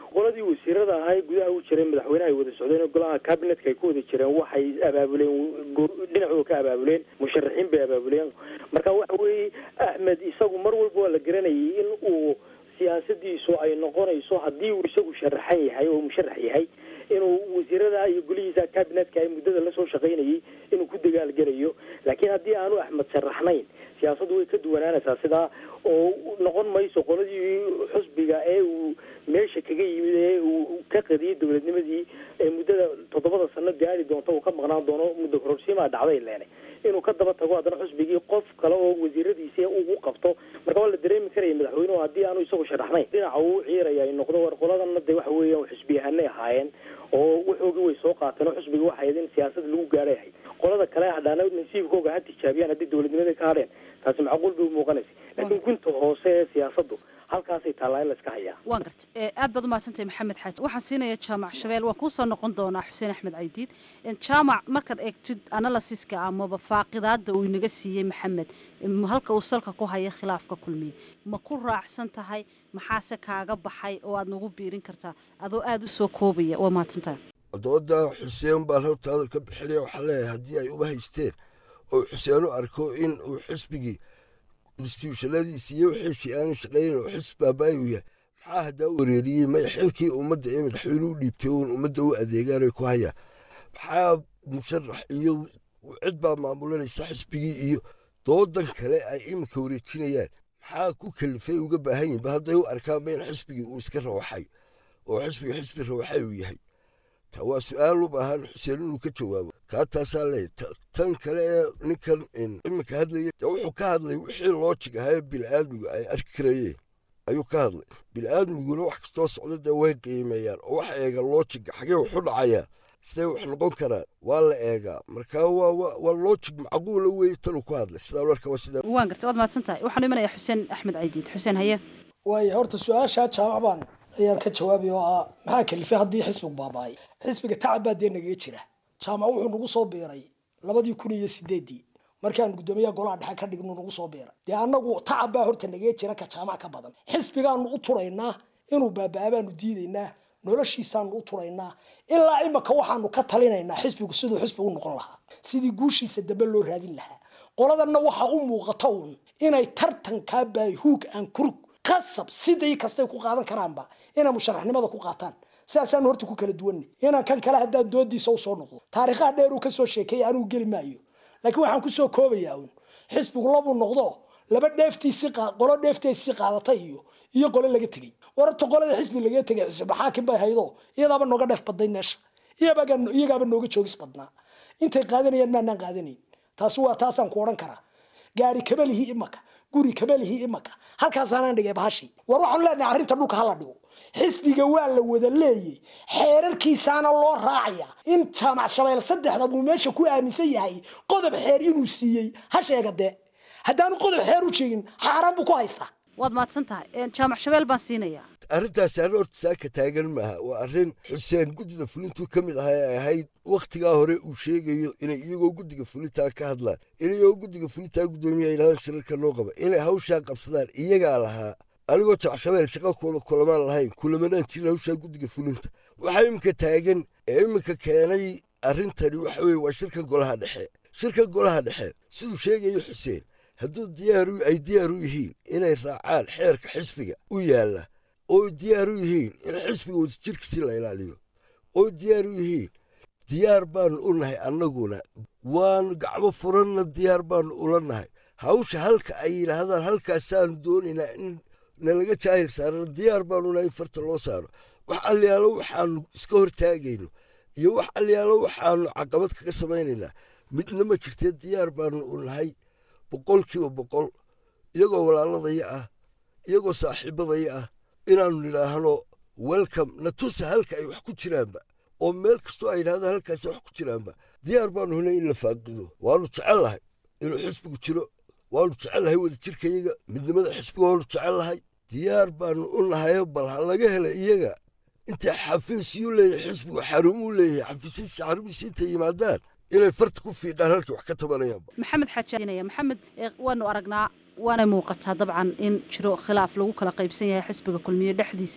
qoladii wasiirada ahay gudaha u jiray madaxweynaha ay wada socdeen oo golaha cabinetka ay ku wada jireen waxay abaabuleen dhinacooda ka abaabuleen musharaxiin bay abaabuleen marka waxa weeye axmed isagu mar walba waa la garanayay in uu siyaasadiisu ay noqonayso haddii uu isagu sharaxan yahay oo musharax yahay inuu wasiirada iyo golihiisa cabinetka ay muddada lasoo shaqaynayay inuu ku dagaalgelayo laakiin haddii aanu axmed sharaxnayn siyaasaddu way ka duwanaanaysaa sidaa oo noqon mayso qoladii xusbiga ee uu meesha kaga yimid ee uu ka qadiyay dowladnimadii ee muddada toddobada sano gaari doonta uu ka maqnaan doono muddo kororsiimaa dhacday leene inuu ka daba tago haddana xusbigii qof kale oo wasiiradiisi ugu qabto marka waa la dareemi karaya madaxweynuhu haddii aanu isagu sharaxnayn dhinaca uu ciiraya ay noqdo war qoladana de waxa weeyaan xusbiyahanay ahaayeen oo wuxoogii way soo qaateen oo xusbiga waxay ahayd in siyaasad lagu gaadhay ahayd qolada kale hadhaana nasiibkooga ha tijaabiyaan haddii dowladnimada ka hadheen taasi macquul bay u muuqanaysa laakiin gunta hoose ee siyaasaddu halkaasay taallaa in la iska hayaa waan garta aad baad umahadsantahay maxamed xaaji waxaan siinaya jaamac shabeel waan kuusoo noqon doonaa xuseen axmed caydiid jaamac markaad eegtid analysiska amaba faaqidaada uu inaga siiyey maxamed halka uu salka ku haya khilaafka kulmiye ma ku raacsan tahay maxaase kaaga baxay oo aad nagu biirin kartaa adoo aada u soo koobaya waa mahadsantahay dooda xuseen baan horta hadal ka bixinaya waxaa leeyahay haddii ay uba haysteen oo xuseen u arko in uu xisbigii instituushanadiisi iyo wixiisii aanan shaqaynin oo xisb baabaayu yahay maxaa haddaa wareeriyey may xilkii ummadda ee madaxweynuhu dhiibtay uun ummadda u adeegaanay ku hayaan maxaa musharax iyo cid baa maamulanaysa xisbigii iyo doodan kale ay iminka wareejinayaan maxaa ku kalifay uga baahan yihin ba hadday u arkaanba in xisbigii uu iska rawaxay oo xisbiga xisbi rawaxay uu yahay ta waa su-aal u baahan xuseen inuu ka jawaabo kaa taasaa leeya tan kale ee ninkan iminka hadlaya wuxuu ka hadlay wixii loojig ahaa bil'aadmigu ay arki karayeen ayuu ka hadlay bil'aadmiguna wax kastoo socda dee way qiimeeyaan oo wax eega loojiga xagee waxu dhacayaa sidee wax noqon karaan waa la eegaa marka waa loojig macquula weeye tanuu ku hadlay sidaa marka waa sidaa waan garta waad mahadsan tahay waxaan imanaya xuseen axmed caydiid xuseen haye waayo horta su-aashaa jaamac baan ayaan ka jawaabay oo ah maxaa kalifay haddii xisbigu baaba'ay xisbiga tacab baa dee nagaga jira jaamac wuxuu nagu soo biiray labadii kun iyo sideedii markaan guddoomiyaha golaha dhexe ka dhignu nagu soo biiray dee annagu tacab baa horta nagaga jira ka jaamac ka badan xisbigaanu u turaynaa inuu baabaa baanu diidaynaa noloshiisaanu u turaynaa ilaa imaka waxaanu ka talinaynaa xisbigu siduu xisbi u noqon lahaa sidii guushiisa dambe loo raadin lahaa qoladanna waxaa u muuqata uun inay tartankaa baahuug aan kurug qasab sidii kastay ku qaadan karaanba inay musharaxnimada ku qaataan sidaasaanu horta ku kala duwanna inaan kan kale haddaan doodiisa usoo noqdo taariikhaha dheer uu kasoo sheekeeyay anigu geli maayo laakiin waxaan kusoo koobayaa uun xisbigu labuu noqdo laba dheeftiisii qolo dheefteesii qaadatay iyo iyo qole laga tegey wararta qolada xisbi laga tegay xisbi xaakim bay haydo iyadaaba nooga dheef badnayd meesha iyagaaba nooga joogis badnaa intay qaadanayaan maanaan qaadanayn taasi waa taasaan ku odhan karaa gaari kabalihi imaka guri kabalihi imaka halkaasaanaan dhigay bahashi war waxaanu leenahay arrinta dhulka hala dhigo xisbiga waa la wada leeyay xeerarkiisaana loo raacaya in jaamac shabeel saddexda buu meesha ku aaminsan yahay qodob xeer inuu siiyey ha sheega dee haddaanu qodob xeer u jeegin xaaraan buu ku haystaa waad mahadsan tahay jaamac shabeel baan siinayaa arrintaasi arrin horta saaka taagan maaha waa arrin xuseen guddida fulintuu ka mid ahaa ay ahayd wakhtigaa hore uu sheegayo inay iyagoo guddiga fulintaa ka hadlaan inayagoo guddiga fulintaa guddoomiya yidhahdaan shirarka noo qaba inay hawshaa qabsadaan iyagaa lahaa anigoo jacshabeel shaqa kulamaan lahayn kulamanaan jirin hawshaa guddiga fulinta waxaa iminka taagan ee iminka keenay arrintani waxa weye waa shirka golaha dhexe shirka golaha dhexe siduu sheegayo xuseen hadduu diyaaru ay diyaar u yihiin inay raacaan xeerka xisbiga u yaalla oo diyaar u yihiin in xisbiga wadajirkiisii la ilaaliyo oo diyaar u yihiin diyaar baanu u nahay annaguna waanu gacmo furanna diyaar baanu ula nahay hawsha halka ay yidhaahdaan halkaasaanu doonaynaa in nalaga jaahil saarano diyaar baanu nahay in farta loo saaro wax alyaalo waxaanu iska hortaagayno iyo wax alyaalo waxaanu caqabad kaga samaynaynaa midna ma jirtee diyaar baanu u nahay boqolkiiba boqol iyagoo walaaladaya ah iyagoo saaxiibadaya ah inaannu nidhaahno welcome na tusa halka ay wax ku jiraanba oo meel kastoo ay yidhahdaan halkaasi wax ku jiraanba diyaar baanu hunay in la faaqido waanu jecel lahay inuu xisbigu jiro waanu jecel lahay wadajirkayaga midnimada xisbiga waanu jecel lahay diyaar baanu u nahayo bal ha laga hela iyaga intay xafiisyuu leeyahay xisbigu xarumuu leeyahay xafiisyadiisa xarumihiisa intay yimaadaan inay farta ku fiiqaan halkii wax ka tabanayaanba maxamed xaajiinaya maxamed waanu aragnaa waanay muuqataa dabcan in jiro khilaaf lagu kala qaybsan yahay xisbiga kulmiye dhexdiisa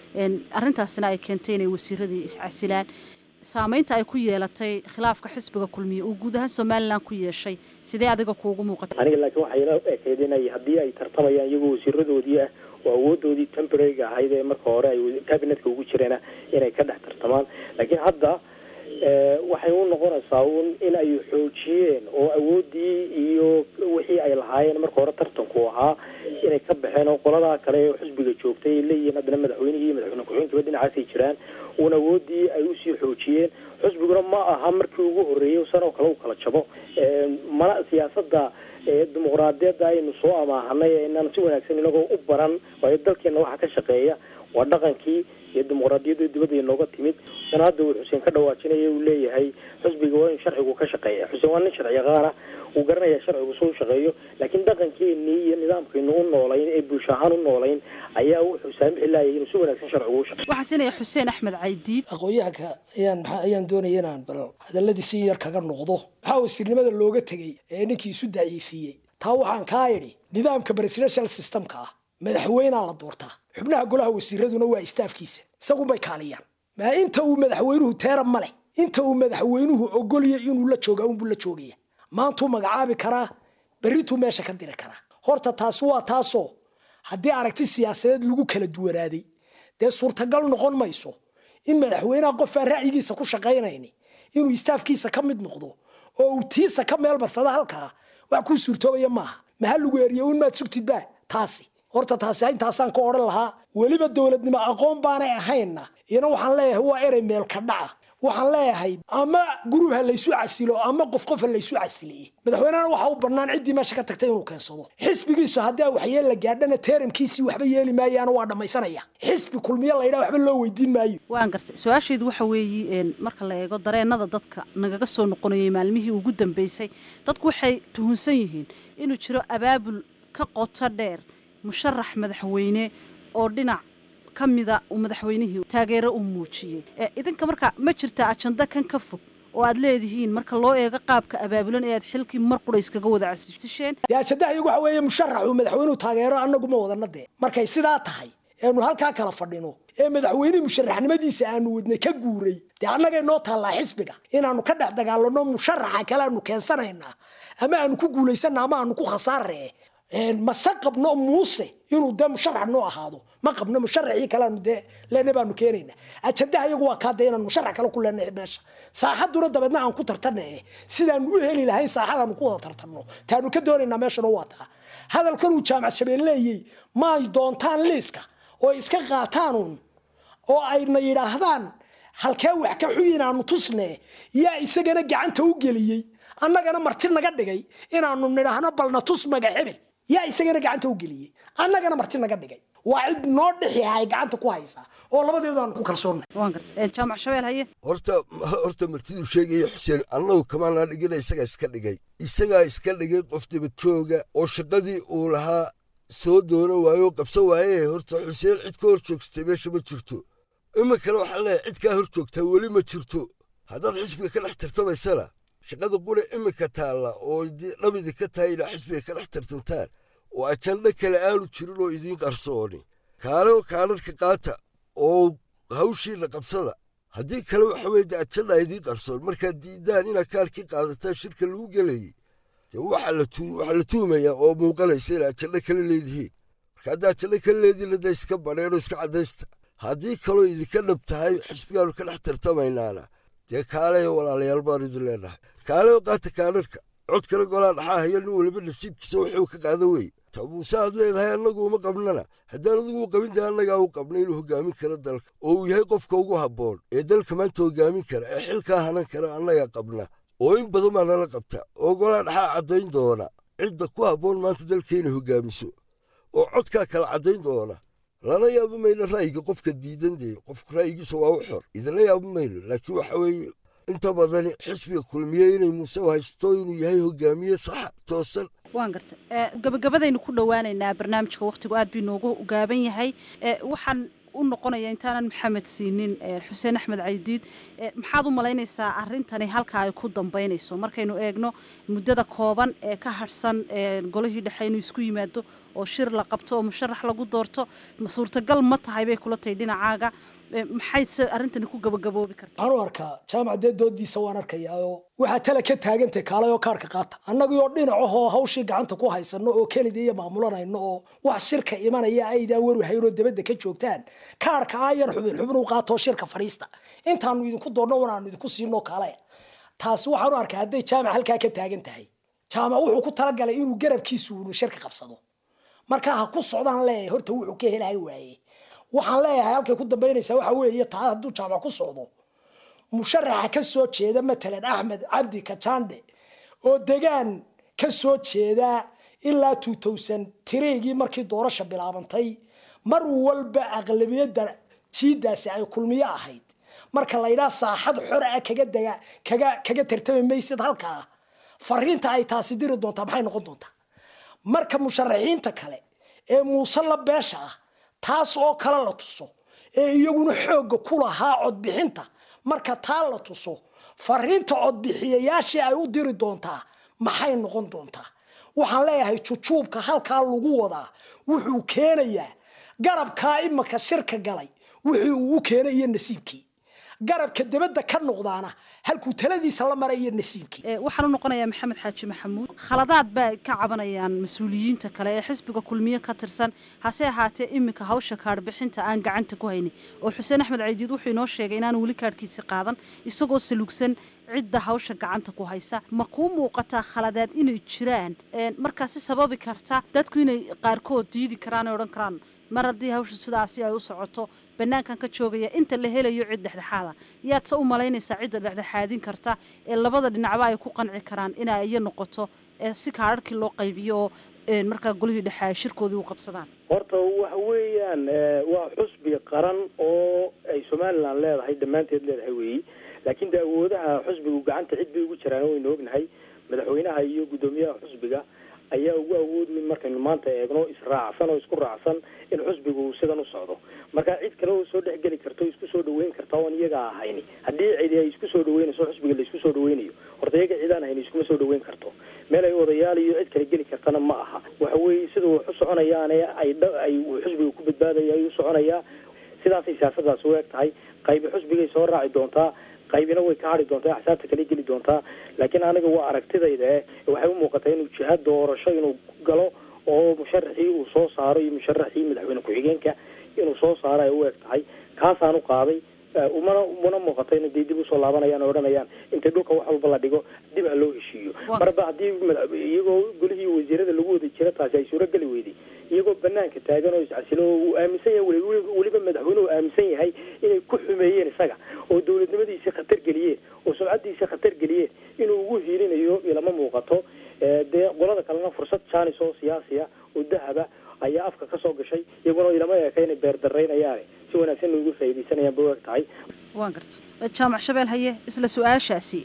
arrintaasina ay keentay inay wasiiradii iscasilaan saameynta ay ku yeelatay khilaafka xisbiga kulmiye uu guud ahaan somalilan ku yeeshay sidee adiga kuugu muuqata aniga laakiin waxay ila ekayd inay haddii ay tartamayaan iyagoo wasiiradoodii ah oo awoodoodii temporariga ahayd ee marka hore ay cabinetka ugu jireena inay ka dhex tartamaan laakiin hadda waxay u noqonaysaa un in ay xoojiyeen oo awoodii iyo wixii ay lahaayeen marka hore tartanku ahaa inay ka baxeen oo qoladaa kale ee xisbiga joogtay ay leeyihiin haddana madaxweynihii iyo madaxweyne ku-xigeenkiiba dhinacaasay jiraan uun awoodii ay usii xoojiyeen xisbiguna ma aha markii ugu horreeyay sanoo kale u kala jabo mana siyaasadda dimuqraadiyadda aynu soo amaahanay inaan si wanaagsan inagoo u baran waayo dalkeena waxa ka shaqeeya waa dhaqankii iyo dimuqraadiyadda dibadda inooga timid sana hadda uu xuseen ka dhawaajinaya uu leeyahay xisbiga waa in sharcigu ka shaqeeya xuseen waa nin sharci yaqaana uu garanaya sharcigu soo shaqeeyo laakiin dhaqankeenii iyo nidaamkaynu u noolayn ee bulsho ahaan u noolayn ayaa wuxuu saamixi laayay inuu si wanaagsan sharcigu u shaqeeyo waxaa siinaya xuseen axmed caydiid aqoon-yahanka ayaan maxaa ayaan doonaya inaan bal hadalladii si yar kaga noqdo maxaa wasiirnimada looga tegey ee ninkii isu daciifiyey taa waxaan kaa idhi nidaamka presidential systemka ah madaxweynaa la doortaa xubnaha golaha wasiiraduna waa istaafkiisa isagunbay kaaliyaan maa inta uu madaxweynuhu teera ma leh inta uu madaxweynuhu ogolya inuu la jooga unbuu la joogaya maantuu magacaabi karaa berrituu meesha ka diri karaa horta taasi waa taasoo haddii aragti siyaasadeed lagu kala duwanaaday dee suurtagal noqon mayso in madaxweynaha qofaan ra'yigiisa ku shaqaynayni inuu istaafkiisa ka mid noqdo oo uu tiisa ka meel barsada halkaa wax kuu suurtoobaya maaha maha lagu eriye un maad sugtidba taasi horta taasi intaasaan ka odhan lahaa weliba dowladnimo aqoon baanay ahaynna iyana waxaan leeyahay waa erey meelka dhaca waxaan leeyahay ama gurub ha laysu casilo ama qof qof ha laysu casiliye madaxweynehana waxaa u bannaan ciddii meesha ka tagtay inuu keensado xisbigiisu haddii waxyeel la gaadhana teeramkiisii waxba yeeli maayaana waa dhammaysanaya xisbi kulmiye laydhaa waxba loo weydiin maayo waan gartay su-aasheedu waxa weeye marka la eego dareenada dadka nagaga soo noqonayay maalmihii ugu dambeysay dadku waxay tuhunsan yihiin inuu jiro abaabul ka qoto dheer musharax madaxweyne oo dhinac ka mida uu madaxweynihii taageero u muujiyey idinka marka ma jirtaa ajanda kan ka fog oo aad leedihiin marka loo eego qaabka abaabulan ee aad xilkii mar qura iskaga wada casisheen dee ajandaha iyagu waxa weeye musharaxuu madaxweynuhu taageero annagu ma wadana dee markay sidaa tahay eenu halkaa kala fadhino ee madaxweynihii musharaxnimadiisa aanu wadnay ka guuray dee annagay noo taallaa xisbiga inaanu ka dhex dagaalano musharaxa kale aanu keensanaynaa ama aanu ku guulaysana ama aanu ku khasaaree mase qabno muuse inuu dee musharax noo ahaado ma qabno musharaxii kaleanu dee leena baanu keenayna ajandaha iyagu waa kaa dee inaan musharax kale ku leenahay meesha saaxaduna dabeedna aan ku tartana eh sidaanu u heli lahayn saaxadaanu ku wada tartanno taanu ka doonaynaa meeshana waa taa hadalkanuu jaamac shabeel leeyey maay doontaan liiska oo iska qaataanuun oo ayna yidhaahdaan halkee wax ka xuyin aanu tusne yaa isagana gacanta u geliyey annagana marti naga dhigay inaanu nidhaahno balna tus maga hebel yaa isagana gacanta u geliyey annagana marti naga dhigay waa cid noo dhixi ay gacanta ku haysaa oo labadeedu aan ku kalsoonnay waan gartay jaamac shabeel haye horta horta martiduu sheegaya xuseen annagu kamaanaa dhigina isagaa iska dhigay isagaa iska dhigay qof dabadjooga oo shaqadii uu lahaa soo doono waayo oo qabsan waaye horta xuseen cid ka hor joogstay meesha ma jirto iminkana waxaan leeyahay cid kaa hor joogtaa weli ma jirto haddaad xisbiga ka dhex tartamaysana shaqada qura iminka taalla oo dhabidi ka tahay inaa xisbiga ka dhex tartantaan oo ajandho kale aanu jirin oo idiin qarsooni kaale kaadharka qaata oo hawshiina qabsada haddii kale waxa weye de ajandha idiin qarsoon markaad diidaan inaad kaalkii qaadataan shirka lagu gelayay dee waxaa la tuumayaa oo muuqanaysa ina ajandho kale leedihiin marka haddaa ajandho kale leedihiin hadda iska badheenoo iska caddaysta haddii kaloo idinka dhab tahay xisbigaanu ka dhex tartamaynaana dee kaaleyo walaalayaal baanu idin leenahay kaaleyo qaata kaadharka cod kale golaa dhaxaa haya nin waliba nasiibkiisa wuxuu ka qaada weye ta muuse aad leedahay annagu uma qabnana haddaan adigu u qabin dee annagaa u qabna inuu hogaamin karo dalka oo uu yahay qofka ugu habboon ee dalka maanta hogaamin kara ee xilkaa hanan kara annagaa qabna oo in badan baa nala qabta oo golaa dhaxaa caddayn doona cidda ku habboon maanta dalka inay hogaamiso oo codkaa kala caddayn doona lana yaabo mayno ra'yiga qofka diidan dee qofku ra'yigiisa waa u xor idinla yaabo mayno laakiin waxa weeye inta badani xisbiga kulmiye inay muuse haysto inuu yahay hogaamiye sax toosan waan gartay gabagabadaynu ku dhowaanaynaa barnaamijka wakhtigu aad bii noogu gaaban yahay waxaan u noqonaya intaanan maxamed siinin xuseen axmed caydiid maxaad u malaynaysaa arintani halka ay ku dambeynayso markaynu eegno muddada kooban ee ka harhsan golihii dhexe inuu isku yimaado oo shir la qabto oo musharax lagu doorto suurtagal ma tahay bay kula tahay dhinacaaga maxayse arrintani ku gabagaboobi kartaa waxaan u arkaa jaamac dee doodiisa waan arkayaa oo waxaa tala ka taagantay kaalay oo kaarhka qaata annagii oo dhinacahoo hawshii gacanta ku haysano oo kelida iyo maamulanayno oo wax shirka imanaya aydaan waru haynoo dabadda ka joogtaan kaarhka ayan xubin xubin u qaatoo shirka fadhiista intaanu idinku doonno wanaanu idinku siinoo kaalaya taasi waxaan u arkaa hadday jaamac halkaa ka taagan tahay jaamac wuxuu ku talagalay inuu garabkiisu unu shirka qabsado markaa ha ku socdaan leeyahay horta wuxuu ka helahay waaye waxaan leeyahay halkay ku dambaynaysaa waxa weeye taa hadduu jaamac ku socdo musharaxa ka soo jeeda matalan axmed cabdi kajande oo degaan ka soo jeeda ilaa two thousand tireygii markii doorasha bilaabantay mar walba aqlabiyadda jiidaasi ay kulmiyo ahayd marka la yidhaha saaxad xor ah kaga dega kaga kaga tartami maysid halkaa fariinta ay taasi diri doontaa maxay noqon doontaa marka musharaxiinta kale ee muuse la beesha ah taas oo kale la tuso ee iyaguna xoogga ku lahaa codbixinta marka taa la tuso fariinta codbixiyayaashii ay u diri doontaa maxay noqon doontaa waxaan leeyahay jujuubka halkaa lagu wadaa wuxuu keenayaa garabkaa imaka shirka galay wixii uu u keenay iyo nasiibkii garabka dabadda ka noqdaana halkuu taladiisa la maray iyo nasiibkii waxaan u noqonayaa maxamed xaaji maxamuud khaladaad baa ka cabanayaan mas-uuliyiinta kale ee xisbiga kulmiye ka tirsan hase ahaatee iminka hawsha kaadhbixinta aan gacanta ku haynin oo xuseen axmed caydiid wuxuu inoo sheegay inaan weli kaadhkiisi qaadan isagoo salugsan cidda hawsha gacanta ku haysa ma kuu muuqataa khaladaad inay jiraan markaasi sababi karta dadku inay qaarkood diidi karaan ee odhan karaan mar haddii hawsha sidaasi ay u socoto banaankan ka joogaya inta la helayo cid dhexdhexaada yaad se u malaynaysaa cidda dhexdhexaadin karta ee labada dhinacba ay ku qanci karaan inay iyo noqoto si kaararkii loo qaybiyo oo markaa golihii dhexe ay shirkoodii u qabsadaan horta waxa weeyaan waa xusbi qaran oo ay somalilan leedahay dhammaanteed leedahay weeyi laakiin de awoodaha xusbigu gacanta cid bay ugu jiraan waynu ognahay madaxweynaha iyo guddoomiyaha xusbiga ayaa ugu awood weyn markaynu maanta eegno israacsan oo isku raacsan in xusbigu sidan u socdo marka cid kale oo soo dhexgeli karto isku soo dhaweyn karta oon iyaga ahayni haddii cidi ay isku soo dhaweynayso xusbiga la isku soo dhaweynayo horta iyaga cidaan hayni iskuma soo dhaweyn karto meel ay odayaal iyo cid kale geli kartana ma aha waxa weeye sida wax u soconayaane ay ay xusbiga ku badbaadaya ay u soconayaa sidaasay siyaasadaas u eg tahay qaybi xusbigay soo raaci doontaa qaybina way ka hadhi doontaa axsaabta kale geli doontaa laakiin aniga waa aragtidayda eh waxay u muuqataa inuu jihaad doorasho inuu galo oo musharaxii uu soo saaro iyo musharaxii madaxweyne ku-xigeenka inuu soo saaro ay u eg tahay kaasaan u qaaday umana umana muuqato inay dee dib usoo laabanayaan oo odhanayaan intay dhulka wax walba la dhigo dib ha loo heshiiyo marba haddii iyagoo golihii wasiirada lagu wada jira taasi ay suurogeli weyday iyagoo banaanka taagan oo iscasilo oo uu aaminsan yahay weliba madaxweyne uu aaminsan yahay inay ku xumeeyeen isaga oo dowladnimadiisii khatar geliyeen oo sumcadiisii khatar geliyeen inuu ugu hiilinayo ilama muuqato dee qolada kalena fursad jaanis oo siyaasiya oo dahaba ayaa afka ka soo gashay iyaguna ilama eeka inay beerdaraynayaane si wanaagsan ugu faa'iidaysanayaan bay u eg tahay waan garta jaamac shabeel haye isla su-aashaasi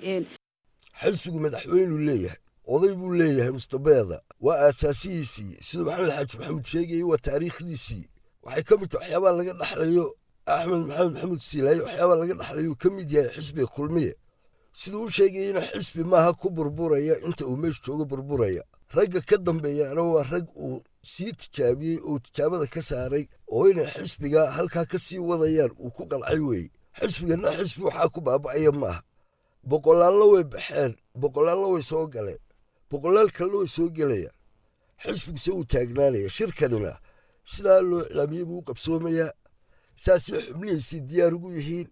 xisbigu madaxweynuu leeyahay oday buu leeyahay mustabeeda waa aasaasihiisii siduu maxamed xaaji maxamuud sheegayay waa taariikhdiisii waxay ka mid tahay waxyaabaa laga dhaxlayo axmed maxamed maxamuud siilaaye waxyaabaa laga dhaxlayo ka mid yahay xisbiga kulmiye siduu u sheegayeyna xisbi maaha ku burburaya inta uu meesha joogo burburaya ragga ka dambeeyaana waa rag uu sii tijaabiyey oo tijaabada ka saaray oo inay xisbiga halkaa ka sii wadayaan uu ku qalcay weeye xisbigana xisbi waxaa ku baaba'aya maaha boqolaallo way baxeen boqolaallo way soo galeen boqolaal kalena way soo gelayaan xisbiguse wuu taagnaanaya shirkanina sidaa loo iclaamiyey buu u qabsoomayaa saasay xubnihiisii diyaar ugu yihiin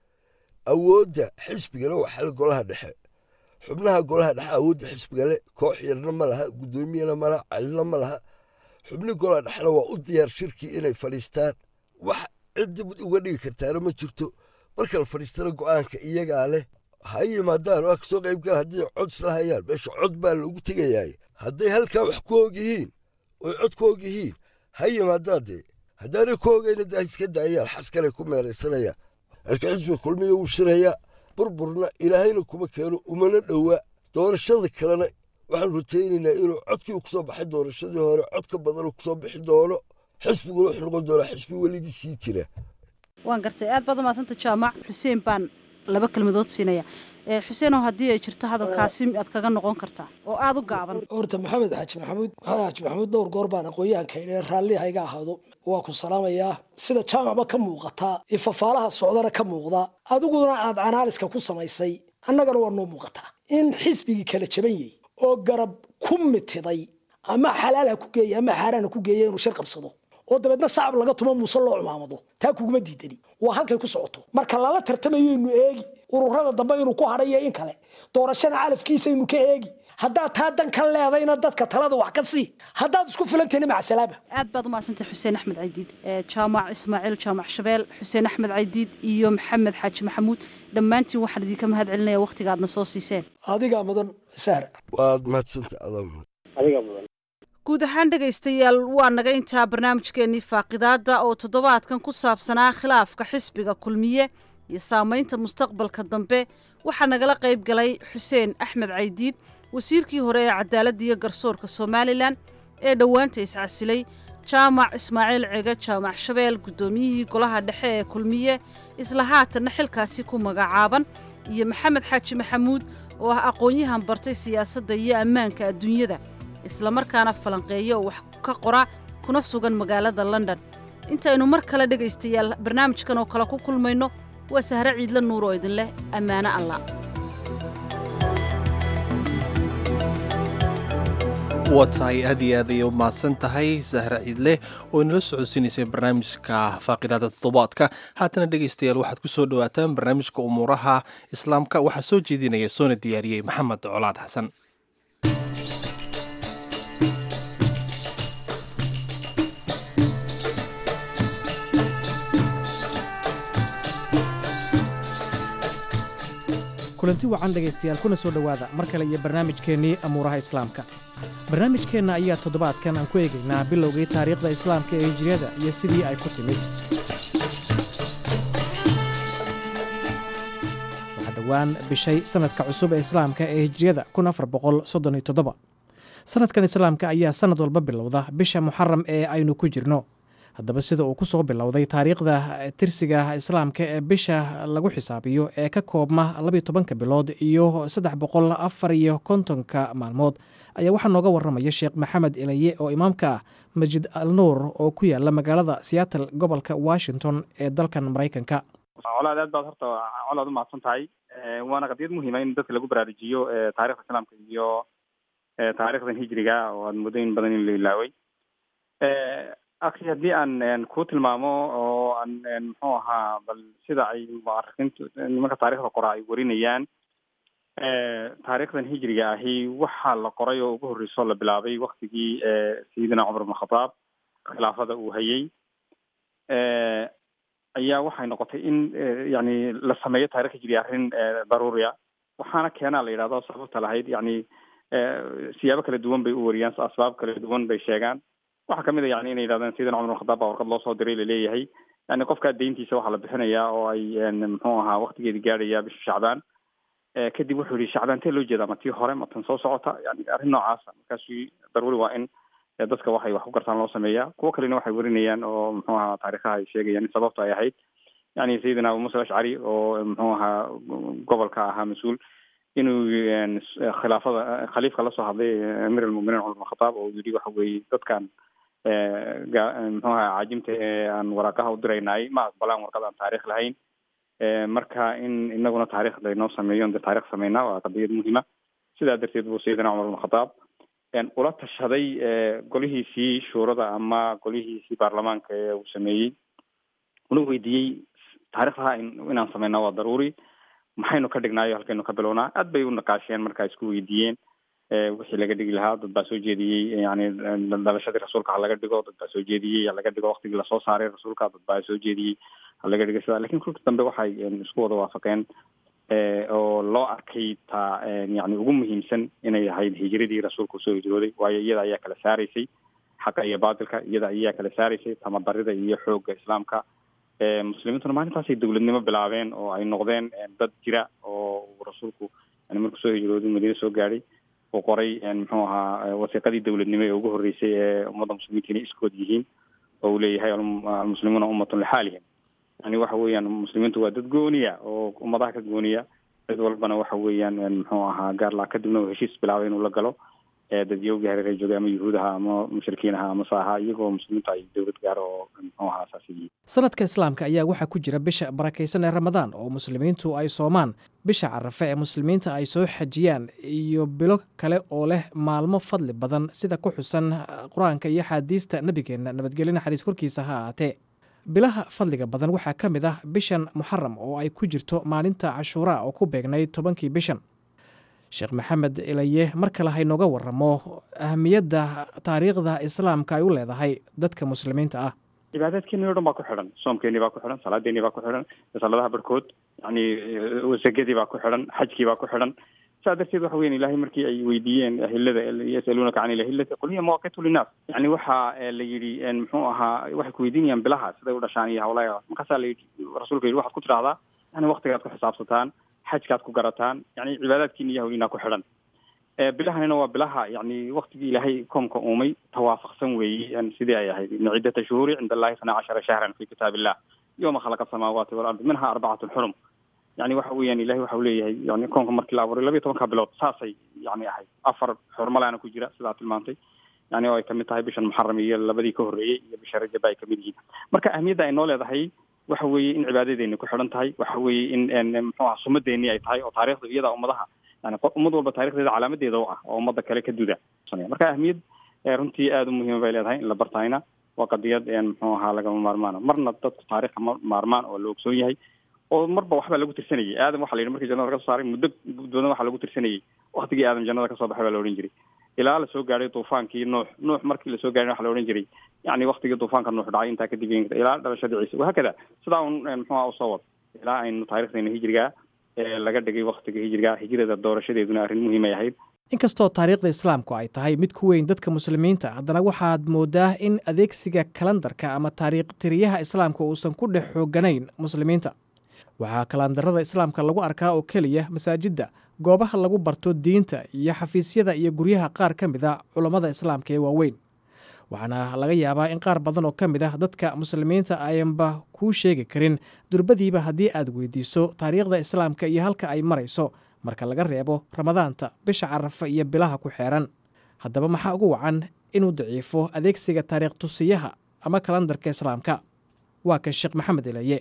awoodda xisbigana waa xal golaha dhexe xubnaha golaha dhexe awoodda xisbigale koox yarna ma laha guddoomiyana malaha calina ma laha xubni golaha dhexena waa u diyaar shirkii inay fadhiistaan wax cid dib uga dhigi kartaana ma jirto marka la fadhiistana go'aanka iyagaa leh ha yimaadaan waa kasoo qayb gala haddii cod isla hayaan meesha cod baa loogu tegayaay hadday halkaa wax ku og yihiin oy cod ku og yihiin ha yimaadaan dee haddaanay ku ogayna daa iska daayaan xaskalay ku meeraysanayaan halka xisbiga kulmiya wuu shirayaa burburna ilaahayna kuma keeno umana dhowa doorashada kalena waxaan rajaynaynaa inuu codkii kusoo baxay doorashadii hore cod ka badan kusoo bixi doono xisbiguna wuxuu noqon doonaa xisbi weligii sii jira waan gartay aad baad umahadsanta jaamac xuseen baan laba kelmadood siinaya xuseenow haddii ay jirto hadalkaasi aad kaga noqon kartaa oo aada u gaaban horta maxamed xaaji maxamuud maxamed xaaji maxamuud dhowr goor baan aqoon-yahanka idhe raalli hayga ahaado waa ku salaamayaa sida jaamacba ka muuqataa iyo fafaalaha socdana ka muuqda adiguna aad anaaliska ku samaysay annagana waa noo muuqataa in xisbigii kala jaban yahay oo garab ku mitiday ama xalaal ha ku geeya ama xaaraan ha ku geeya inuu shir qabsado oo dabeedna sacab laga tumo muuse loo cumaamado taa kuguma diidani waa halkay ku socoto marka lala tartamayaynu eegi ururada dambe inuu ku hadhayo in kale doorashada calafkiisaynu ka eegi haddaad taa dan ka leedayna dadka talada wax ka sii haddaad isku filantahna macasalaama aad baad umahadsantay xuseen axmed caydiid jaamac ismaaciil jaamac shabeel xuseen axmed caydiid iyo maxamed xaaji maxamuud dhammaantiin waxaan idinka mahad celinaya wakhtiga aadna soo siiseen adigaa mudan sahra waad mahadsanta adaa adiga mudan guud ahaan dhegaystayaal waa naga intaa barnaamijkeennii faaqidaadda oo toddobaadkan ku saabsanaa khilaafka xisbiga kulmiye iyo saamaynta mustaqbalka dambe waxaa nagala qayb galay xuseen axmed caydiid wasiirkii hore ee cadaaladda iyo garsoorka somalilan ee dhowaanta iscasilay jaamac ismaaciil cege jaamac shabeel guddoomiyihii golaha dhexe ee kulmiye isla haatanna xilkaasi ku magacaaban iyo maxamed xaaji maxamuud oo ah aqoon-yahan bartay siyaasadda iyo ammaanka adduunyada islamarkaana falanqeeya oo wax ka qora kuna sugan magaalada london intaynu mar kale dhegaystayaal barnaamijkan oo kale ku kulmayno waa sahre ciidla nuur oo idin leh ammaano allah waa tahay aad iyo aad ayay u mahadsan tahay sahre ciidle oo inala socodsiinaysay barnaamijka faaqidaada toddobaadka haatana dhegaystayaal waxaad ku soo dhowaataan barnaamijka umuuraha islaamka waxaa soo jeedinaya soona diyaariyey maxamed colaad xasan kulanti wacan dhegaystayaal kuna soo dhowaada mar kale iyo barnaamijkeennii amuuraha islaamka barnaamijkeenna ayaa toddobaadkan aan ku eegaynaa bilowgii taariikhda islaamka ee hijriyada iyo sidii ay ku timid waxaa dhowaan bishay sannadka cusub ee islaamka ee hijriyada sannadkan islaamka ayaa sannad walba bilowda bisha muxaram ee aynu ku jirno haddaba sida uu ku soo bilowday taariikhda tirsiga islaamka ee bisha lagu xisaabiyo ee ka koobma labiyo tobanka bilood iyo saddex boqol afar iyo kontonka maalmood ayaa waxaa nooga waramaya sheekh maxamed ilaye oo imaamka ah masjid al nuur oo ku yaala magaalada seattle gobolka washington ee dalkan maraykanka colaad aad baad horta colaad umahadsan tahay waana qadiyad muhiima in dadka lagu baraarujiyo taarikhda islaamka iyo taarikhdan hijriga oo aad muddo in badan in la ilaaway akhi haddii aan ku tilmaamo oo aan muxuu ahaa bal sida ay muarikiintu nimanka taarikhda qora ay warinayaan taarikhdan hijriga ahi waxaa la qoray oo ugu horreysoo la bilaabay waktigii sayidina cumar ibn khataab khilaafada uu hayay ayaa waxay noqotay in yani la sameeyo taarikh hijriga arrin daruuriya waxaana keenaa la yidhahdo sababta lahayd yani siyaabo kala duwan bay u wariyaan asbaab kala duwan bay sheegaan waxaa kamid a yani inay yidhahdeen sayidina cumar ibn khataab baa warqad loo soo diray laleeyahay yani qofkaa deyntiisa waxaa la bixinayaa oo ay muxuu ahaa waktigeedi gaadhaya bisha shacbaan kadib wuxuu yihi shacbaan tee loo jeedaa ma tii hore ma tan soo socota yani arrin noocaasa markaasu daruuri waa in dadka waxay wax ku gartaan loo sameeyaa kuwo kalena waxay warinayaan oo muxuu ahaa taarikhaha ay sheegayaan in sababta ay ahayd yani sayidina abu musa ashcari oo muxuu ahaa gobolka ahaa mas-uul inuu khilaafada khaliifka lasoo hadlay amiir almuminiin cumar bin khataab oo yidhi waxa weeye dadkan muxuu ahaa caajimta ee aan waraaqaha u diraynaay ma aqbalaan warqad aan taarikh lahayn marka in inaguna taarikh laynoo sameeyo de taarikh sameynaa waa qadiyad muhiima sidaa darteed buu sayidina cumar bin khataab ula tashaday golihiisii shuurada ama golihiisii baarlamaanka ee uu sameeyey una weydiiyey taarikhdaha inaan sameynaa waa daruuri maxaynu ka dhignaayo halkaynu ka bilownaa aad bay u naqaasheen markaa isku weydiiyeen wixii laga dhigi lahaa dad baa soo jeediyey yani dhalashadii rasuulka ha laga dhigo dad baa soo jeediyey ha laga dhigo waktigii lasoo saaray rasuulka dad baa soo jeediyey ha laga dhigo sidaa lakin kulka dambe waxay isku wada waafaqeen oo loo arkay taa yani ugu muhiimsan inay ahayd hijradii rasuulka usoo hijrooday waayo iyada ayaa kala saaraysay xaqa iyo baatilka iyada ayaa kala saaraysay tamadarida iyo xoogga islaamka muslimiintuna maalintaasay dowladnimo bilaabeen oo ay noqdeen dad jira oo rasuulku yani markuu soo hijrooday madiine soo gaadhay uu qoray muxuu ahaa wasiiqadii dowladnimo ee ugu horreysay ee ummadda muslimiinta inay iskood yihiin oo uu leeyahay almuslimuuna ummatun lixaalihim yani waxa weeyaan muslimiintu waa dad gooniya oo ummadaha ka gooniya cid walbana waxa weeyaan muxuu ahaa gaarlaa kadibna uu heshiis bilaabay inuu la galo dadyowgii hareer joogay ama yuhuudaha ama mushrikiinaha ama saaha iyagoo muslimiintu ay dowlad gaaro oo muxuu ahaa saas yihiin sanadka islaamka ayaa waxaa ku jira bisha barakaysan ee ramadaan oo muslimiintu ay soomaan bisha carafe ee muslimiinta ay soo xajiyaan iyo bilo kale oo leh maalmo fadli badan sida ku xusan qur-aanka iyo axaadiista nebigeenna nabadgelyo naxariis korkiisa ha ahaatee bilaha fadliga badan waxaa ka mid ah bishan muxaram oo ay ku jirto maalinta cashuuraa oo ku beegnayd tobankii bishan sheekh maxamed ilaye mar kale haynooga waramo ahamiyadda taariikhda islaamka ay u leedahay dadka muslimiinta ah cibaadaadkeeni o dhan baa ku xidhan soomkeenii baa ku xidhan salaadeenii baa ku xidhan saladaha barhkood yani sakadii baa ku xidhan xajkii baa ku xidhan saa darteed waxa weyan ilahay markii ay weydiiyeen ahilada yasaluunaka can ilahilati qul hiya mawaqitu linnaas yani waxa la yidhi muxuu ahaa waxay ku weydiinayaan bilaha siday u dhashaan iyo hawlaha markaasaa la yidhi rasuulka yidhi waxaad ku tidhahdaa yani waktigaad ku xisaabsataan xajkaad ku garataan yani cibaadaadkiina iyo hawliinaa ku xidhan bilahanina waa bilaha yani waktigii ilaahay koomka uumay tawaafaqsan weeye sidii ay ahayd ina ciddata shuhuuri cinda allahi isnaa cashara shahran fi kitaab illah yowma khalaqa asamaawaati walardi minha arbacatu xurum yani waxa weeyaan ilahay waxa u leeyahay yani koonka markii la abuuray labiyo tobanka bilood saasay yani ahayd afar xurmalaana ku jira sidaa tilmaantay yani oo ay kamid tahay bishan muxaram iyo labadii ka horreeyey iyo bisha rajaba ay kamid yihiin marka ahmiyadda ay noo leedahay waxa weeye in cibaadadeeni ku xidhan tahay waxa weeye in muxuu aha sumadeeni ay tahay oo taarikhdu iyada ummadaha yani ummad walba taarikhdeeda calaamadeeda u ah oo ummadda kale ka duda marka ahmiyad runtii aada u muhiima bay leedahay in la bartayna waa qadiyad muxuu ahaa lagama maarmaana marna dadku taarikhka ma maarmaan oo la ogsoon yahay oo marba waxbaa lagu tirsanayay aadam waxa la yidhi markii jannada laga soo saaray muddo badan waxaa lagu tirsanayay waktigii aadam jannada kasoo baxay baa la odhan jiray ilaa lasoo gaadhay duufaankii nuux nuux markii lasoo gaadhay waxa la odhan jiray yani waktigii duufaanka nuux dhacay intaa kadib ilaa dhalashadii ciise wahaakada sidaa un muxuuha usoo wad ilaa aynu taarikhdeena hijrigaa laga dhigay waktiga hijriga hijrada doorashadeeduna arrin muhiimay ahayd inkastoo taariikhda islaamku ay tahay mid ku weyn dadka muslimiinta haddana waxaad moodaa in adeegsiga kalandarka ama taariikh tiriyaha islaamka uusan ku dhex xooganayn muslimiinta waxaa kalandarada islaamka lagu arkaa oo keliya masaajidda goobaha lagu barto diinta iyo xafiisyada iyo guryaha qaar ka mid a culammada islaamka ee waaweyn waxaana laga yaabaa in qaar badan oo ka mid ah dadka muslimiinta ayanba kuu sheegi karin durbadiiba haddii aad weydiiso taariikhda islaamka iyo halka ay marayso marka laga reebo ramadaanta bisha carafa iyo bilaha ku xeeran haddaba maxaa ugu wacan inuu daciifo adeegsiga taariikh tusiyaha ama kalandarka islaamka waa kan sheekh maxamed ilaye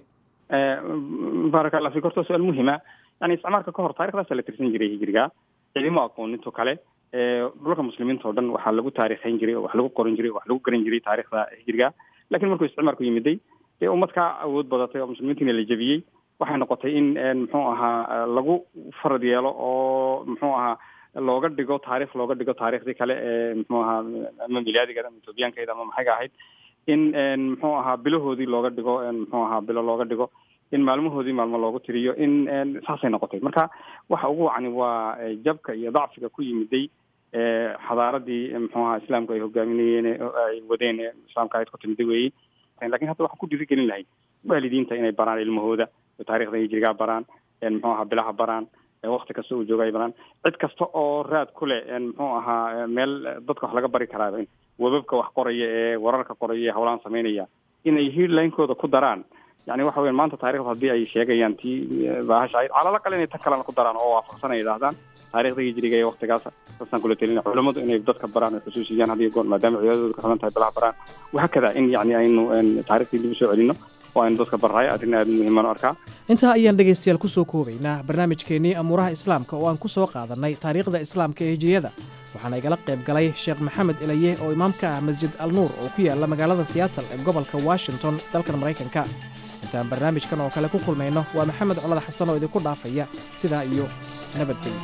baaraka allah fik horta su-aal muhima yani isticmaalka ka hor taarikhdaasa la tirsan jiray hijriga cilimo aqooninto kale dhulka muslimiinta oo dhan waxaa lagu taarikhayn jiray oo wax lagu qoran jiray wax lagu garan jiray taarikhda hijriga lakin markuu isticmaalku yimiday dee ummad kaa awood badatay oo muslimiintiina la jebiyey waxay noqotay in muxuu ahaa lagu farad yeelo oo muxuu ahaa looga dhigo taarikh looga dhigo taarikhdii kale ee muxuu ahaa ama milaadiga ama ethoobiyaankeeda ama maxayga ahayd in muxuu ahaa bilahoodii looga dhigo muxuu ahaa bilo looga dhigo in maalmahoodii maalmo loogu tiriyo in saasay noqotay marka waxa ugu wacni waa jabka iyo dacfiga ku yimiday xadaaradii muxuu ahaa islaamku ay hogaaminayeen ay wadeen islaamka ayd ku timiday weeye lakin hadda waxaan ku dhiirigelin lahayd waalidiinta inay baraan ilmahooda taarikhda hijrigaa baraan muxuu ahaa bilaha baraan wakti kasta uu jooga ay baraan cid kasta oo raad ku leh muxuu ahaa meel dadka wax laga bari karaa webabka wax qoraya ee wararka qoraya ee hawlaan sameynaya inay headlinekooda ku daraan yani waxa weya maanta taarikhda haddii ay sheegayaan tii bahasha ahayd calala kale inay tan kalena ku daraan oo waafaqsan ay yidhahdaan taarikhda hijriga ee waktigaas sasaan kula telina culamadu inay dadka baraan ay xusuusiyaan hadiyo goor maadaama cibaadadooda ka xiran tahay bilaha baraan wahaakada in yani aynu taarikhtii dib usoo celino oo aynu dadka barraay arrin aada muhiimaan u arkaa intaa ayaan dhegaystayaal ku soo koobaynaa barnaamijkeennii amuuraha islaamka oo aan ku soo qaadannay taariikhda islaamka ee hijiriyada waxaana igala qayb galay sheekh maxamed ilaye oo imaam ka ah masjid al nuur oo ku yaalla magaalada siyaatal ee gobolka washington dalkan maraykanka intaan barnaamijkan oo kale ku kulmayno waa maxamed colad xasan oo idinku dhaafaya sidaa iyo nabadgelyo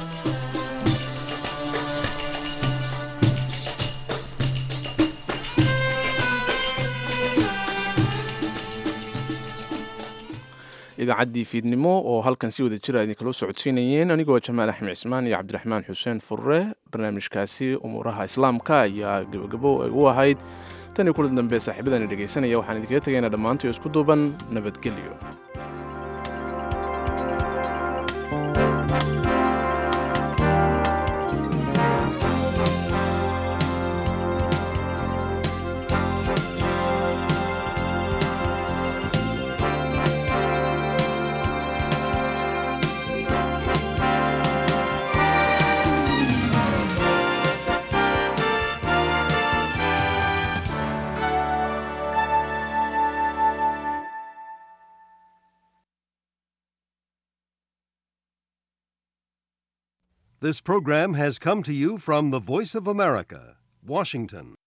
idaacaddii fiidnimo oo halkan si wada jira idinkala socodsiinayeen anigoo jamaal axmed cismaan iyo cabdiraxmaan xuseen furre barnaamijkaasi umuuraha islaamka ayaa gebagabo ay u ahayd tan iyo kula dambe saaxiibadani dhegaysanaya waxaan idinkaga tegaynaa dhammaantii isku duuban nabadgelyo This program has come to you from the Voice of America, Washington.